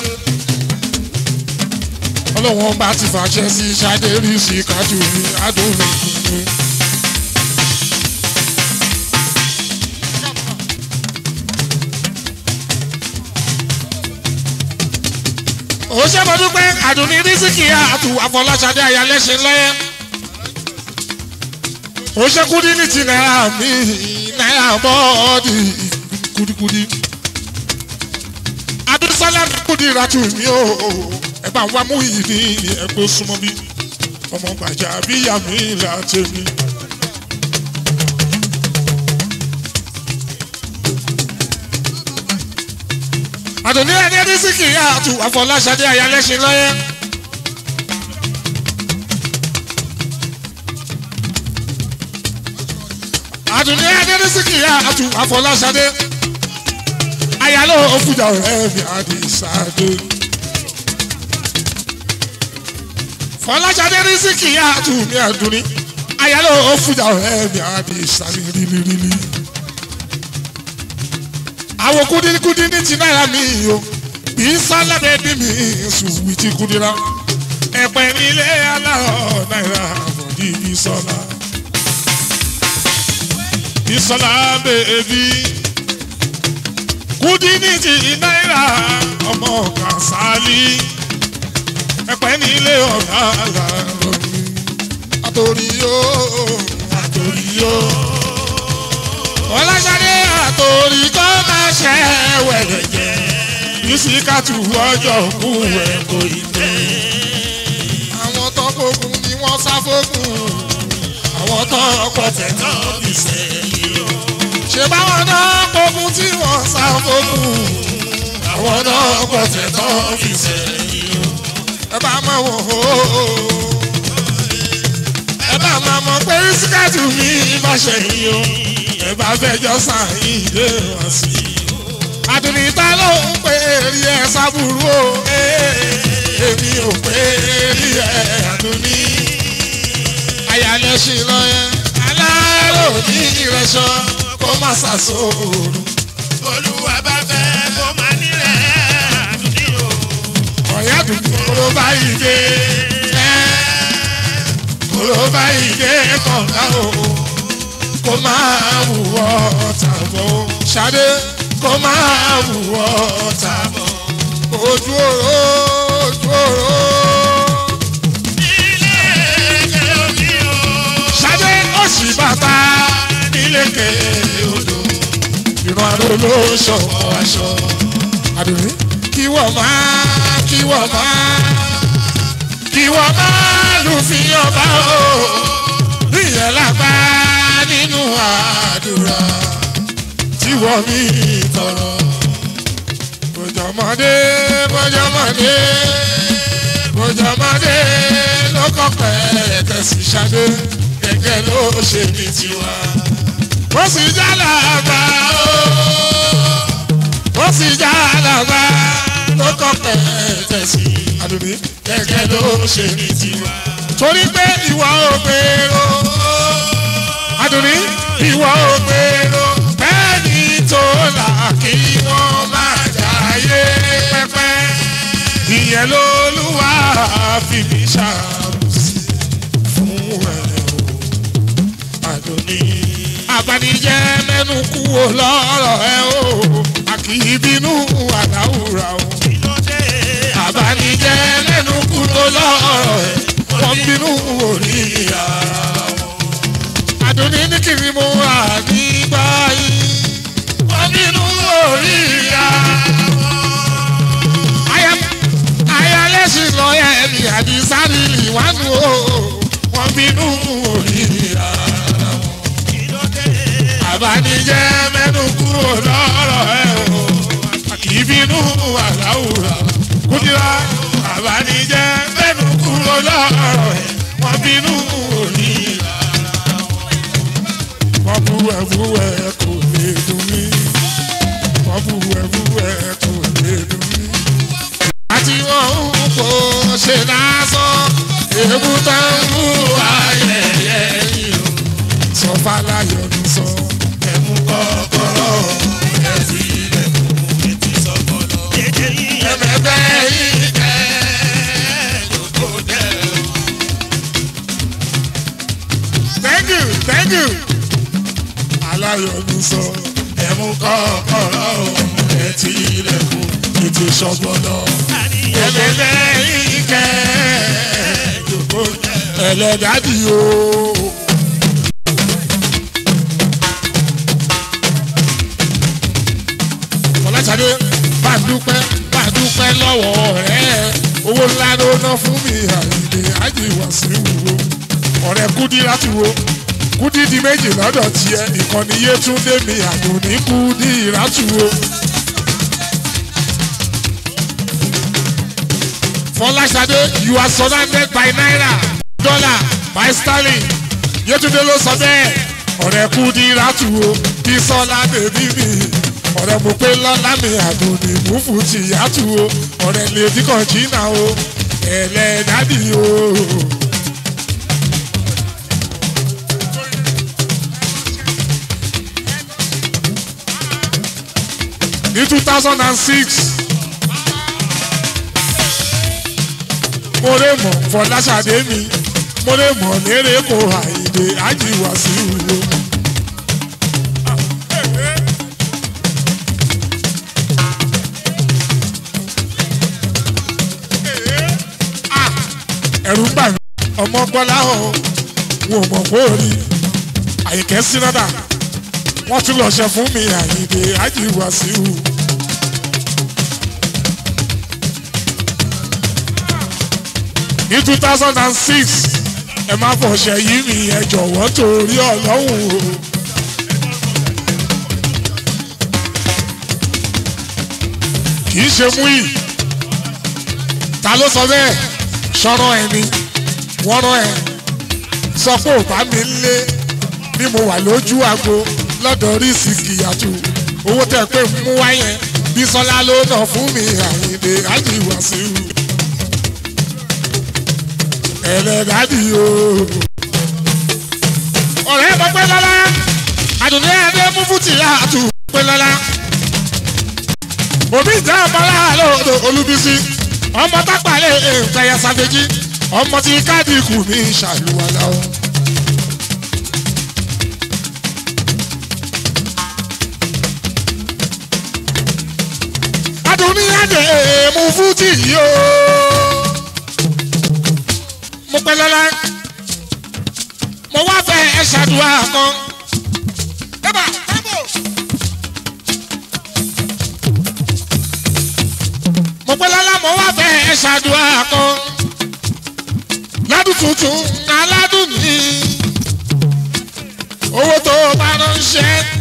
ọlọ́wọ́n bá ti fàṣẹ sí ṣadé rí sí kájú ní adúlẹ̀kùnrin. ó ṣe mọ dúpẹ́ àdùnní rísíkì àtù àfọláṣadé ayálẹ́ṣin lọ́yẹ́ ó ṣe kúdí ní ti náírà mi náírà bọ́ọ̀dì kúdíkúdí adúsálà kúdí ìràtù mi ó ẹ bá wá mú ìdí ẹgbẹ́ súnmọ́ bí ọmọ gbàjà bíyà mi là tèmi. àdùnní ẹni ẹni sí kì í àtù àfọláṣadé ayálẹ́ṣin lọ́yẹ́. àdùnní ẹni ẹni sí kì í àtù àfọláṣadé ayálò òfújà ọ̀rẹ́ mi àdìsáde. fọláṣadé ní sí kì í àtù mi àdùnní ayálò òfújà ọ̀rẹ́ mi àdìsáde rírírí àwọn kúdínkúdín ní ti náírà mi o bí sálábẹ́ bí mi sùwì ti kúdíra ẹ̀pẹ́ nílé aláwọ̀ náírà àbọ̀dí ìsọ̀lá ìsọ̀lá bèbí kúdín ní ti náírà ọmọ kàsálí ẹ̀pẹ́ nílé ọ̀gá àlàrọ̀ mi àtòrí yóò àtòrí yóò ọlọ́sàdé àtòrí kọ́ máa ṣe wẹ̀lẹ̀ jẹ́ bisikatu ọjọ́ kú ẹ̀ kò ì tẹ́. àwọn tó gbógun ni wọ́n sá fógun àwọn tó pọ̀tẹ́ tó fi sẹ́yìn o. ṣé báwọn náà gbógun tí wọ́n sá fógun àwọn náà pọ̀tẹ́ tó fi sẹ́yìn o. ẹ bá mọ̀ wọ́n o ẹ bá máa mọ̀ pé bisikatu mi bá ṣẹ̀yìn o ẹ bá fẹjọ́ sàyìn dé wọn sí i. àdùnní ta ló ń pè rí ẹ sábúrú o èmi ò pè rí ẹ àdùnní. ayálẹ́sìn lọ́yẹ́ aláró ní ìrẹsọ kó má ṣàṣòro. olúwa bá fẹ́ kó máa nílẹ̀ àdúgbò o. ọ̀yá àdùnní kóró báyìí dé kóró báyìí dé kọ̀ọ̀ká o kó máa wùwọ́ tàbọ̀ ṣadé kó máa wùwọ́ tàbọ̀ ojú oró ojú oró. ilé ẹ̀jẹ̀ omi o. ṣadé ó sì bàtà nílékè odò ìran aró ló ṣọwọ́ aṣọ. àdùnní kí wọ́n máa kí wọ́n máa kí wọ́n máa lù fi ọba o ìyẹn lápá nínú àdúrà tí wọ́n mi tọrọ. bójọ́mọdé bójọ́mọdé bójọ́mọdé ló kọ́ pẹ́ tẹ̀sí ṣadé gẹ́gẹ́ ló ṣe ní tiwa. ó sì já làbà ó ó sì já làbà ló kọ́ pẹ́ tẹ̀sí àdùnní gẹ́gẹ́ ló ṣe ní tiwa. torí pé ìwà ògbèrò adùnní ìwọ ògbèrò bẹ́ẹ̀ni tó là kí wọ́n má jáyé pẹ́pẹ́ ìyẹn lólúwa fi mí ṣàbùsí fún ẹ o àdùnní. abanijẹ́ mẹ́nu kú o lọ́rọ̀ ẹ o àkì í bínú àdáwùrà o. abanijẹ́ mẹ́nu kú o lọ́rọ̀ ẹ wọ́n bínú òní ara wọn. àdùnní ní kiri mo wà nígbà yìí wọ́n bínú òní ara wọn. ayálẹ́sìn lọ́yà ẹ̀mí àdìsárì ìwánu o wọ́n bínú òní ara wọn àbánijẹ́ mẹ́nu kúrò lọ́rọ̀ ẹ̀ o kì í bínú àláwùrà kúndìrá àbánijẹ́ mẹ́nu kúrò lọ́rọ̀ ẹ̀ wọ́n bínú òní wọ́n bú ẹ̀bú ẹ̀ kò lè dùn mí wọ́n bú ẹ̀bú ẹ̀ kò lè dùn mí. àti wọn ń kó ṣe lásán èébú tó ń mú ayẹyẹ yìí o sọ fàlàyé ọdún sọ ẹmu kọ́kọ́rọ́ ẹsì ilẹ̀kùn etí sọkọlọ. ẹmẹgbẹ yìí kẹ lóko jẹ. thank you thank you. aláyọ̀ ọdún sọ ẹmu kọ́kọ́rọ́ etí ilẹ̀kùn etí sọkọlọ. ẹmẹgbẹ yìí kẹ lóko jẹ. ẹlẹ́dàdì o. fọláṣadé bá dúpẹ́ bá dúpẹ́ lọ́wọ́ rẹ̀ owó ńlá ló ná fún mi àyìnbí àjìwà sí wúwo ọ̀rẹ́ kúdí láti wo kúdí di méjì lọ́dọ̀ tiẹ̀ ìkànnì yétúndé mi àdùnní kúdí láti wo. fọláṣadé you are surrounded by naira dollar by sterling yétúndé ló sọ bẹ́ẹ̀ ọ̀rẹ́ kúdí láti wo bí sọ́lá bèbí mi ọ̀rẹ́ mo pé lọ́lá mi àdùnní múfù ti yàtú o ọ̀rẹ́ lèdí kan jìnnà o ẹlẹ́dàdì o. ní two thousand and six mo lè mọ̀ fọláṣadé mi mo lè mọ̀ lérè kó àìdè ájìwá sí ìwúwo. ẹ̀rù ń bà mí ọmọ gbọ́lá hàn wọn ò mọ̀ kó rí àyíkẹ́ sínádà wọ́n tún lọ ṣe fún mi àyíǹde ájìwá síhù. ní two thousand and six ẹ má fọṣẹ yí mi ẹ jọ̀wọ́ torí ọlọ́run o. kì í ṣe mú yìí ta ló sọ bẹ́ẹ̀ sọ̀rọ̀ ẹ̀ ni wọ́n rán ẹ̀ sọ pé ò bá mi lé bí mo wà lójú àgbo lọ́dọ̀ rí síkìyàtù owó tẹ̀ pé mú wáyẹn bí sọlá ló nà fún mi àyìnbé àjìwà sí i ẹlẹ́dàdì o. ọ̀rẹ́ mọ pé lọ́lá àdùnní adé mú fútì àtù pé lọ́lá òbí ìjà ọmọ láàlọ́ olúbísí ọmọ tápàlẹ̀ nǹkan ya sàfẹ́jì ọmọ tí káàdì kù mí ṣàlùwàlà o. adùnní adé mú fújì yìí o. mo pẹ́ lọ́la mo wá fẹ́ ẹ ṣàdúrà kan. dábàá tábò. mo pẹ́ lọ́la mo wá fẹ́ ẹ ṣàdúrà kan. ládùn tuntun aládùn ní owó tó bá ránṣẹ́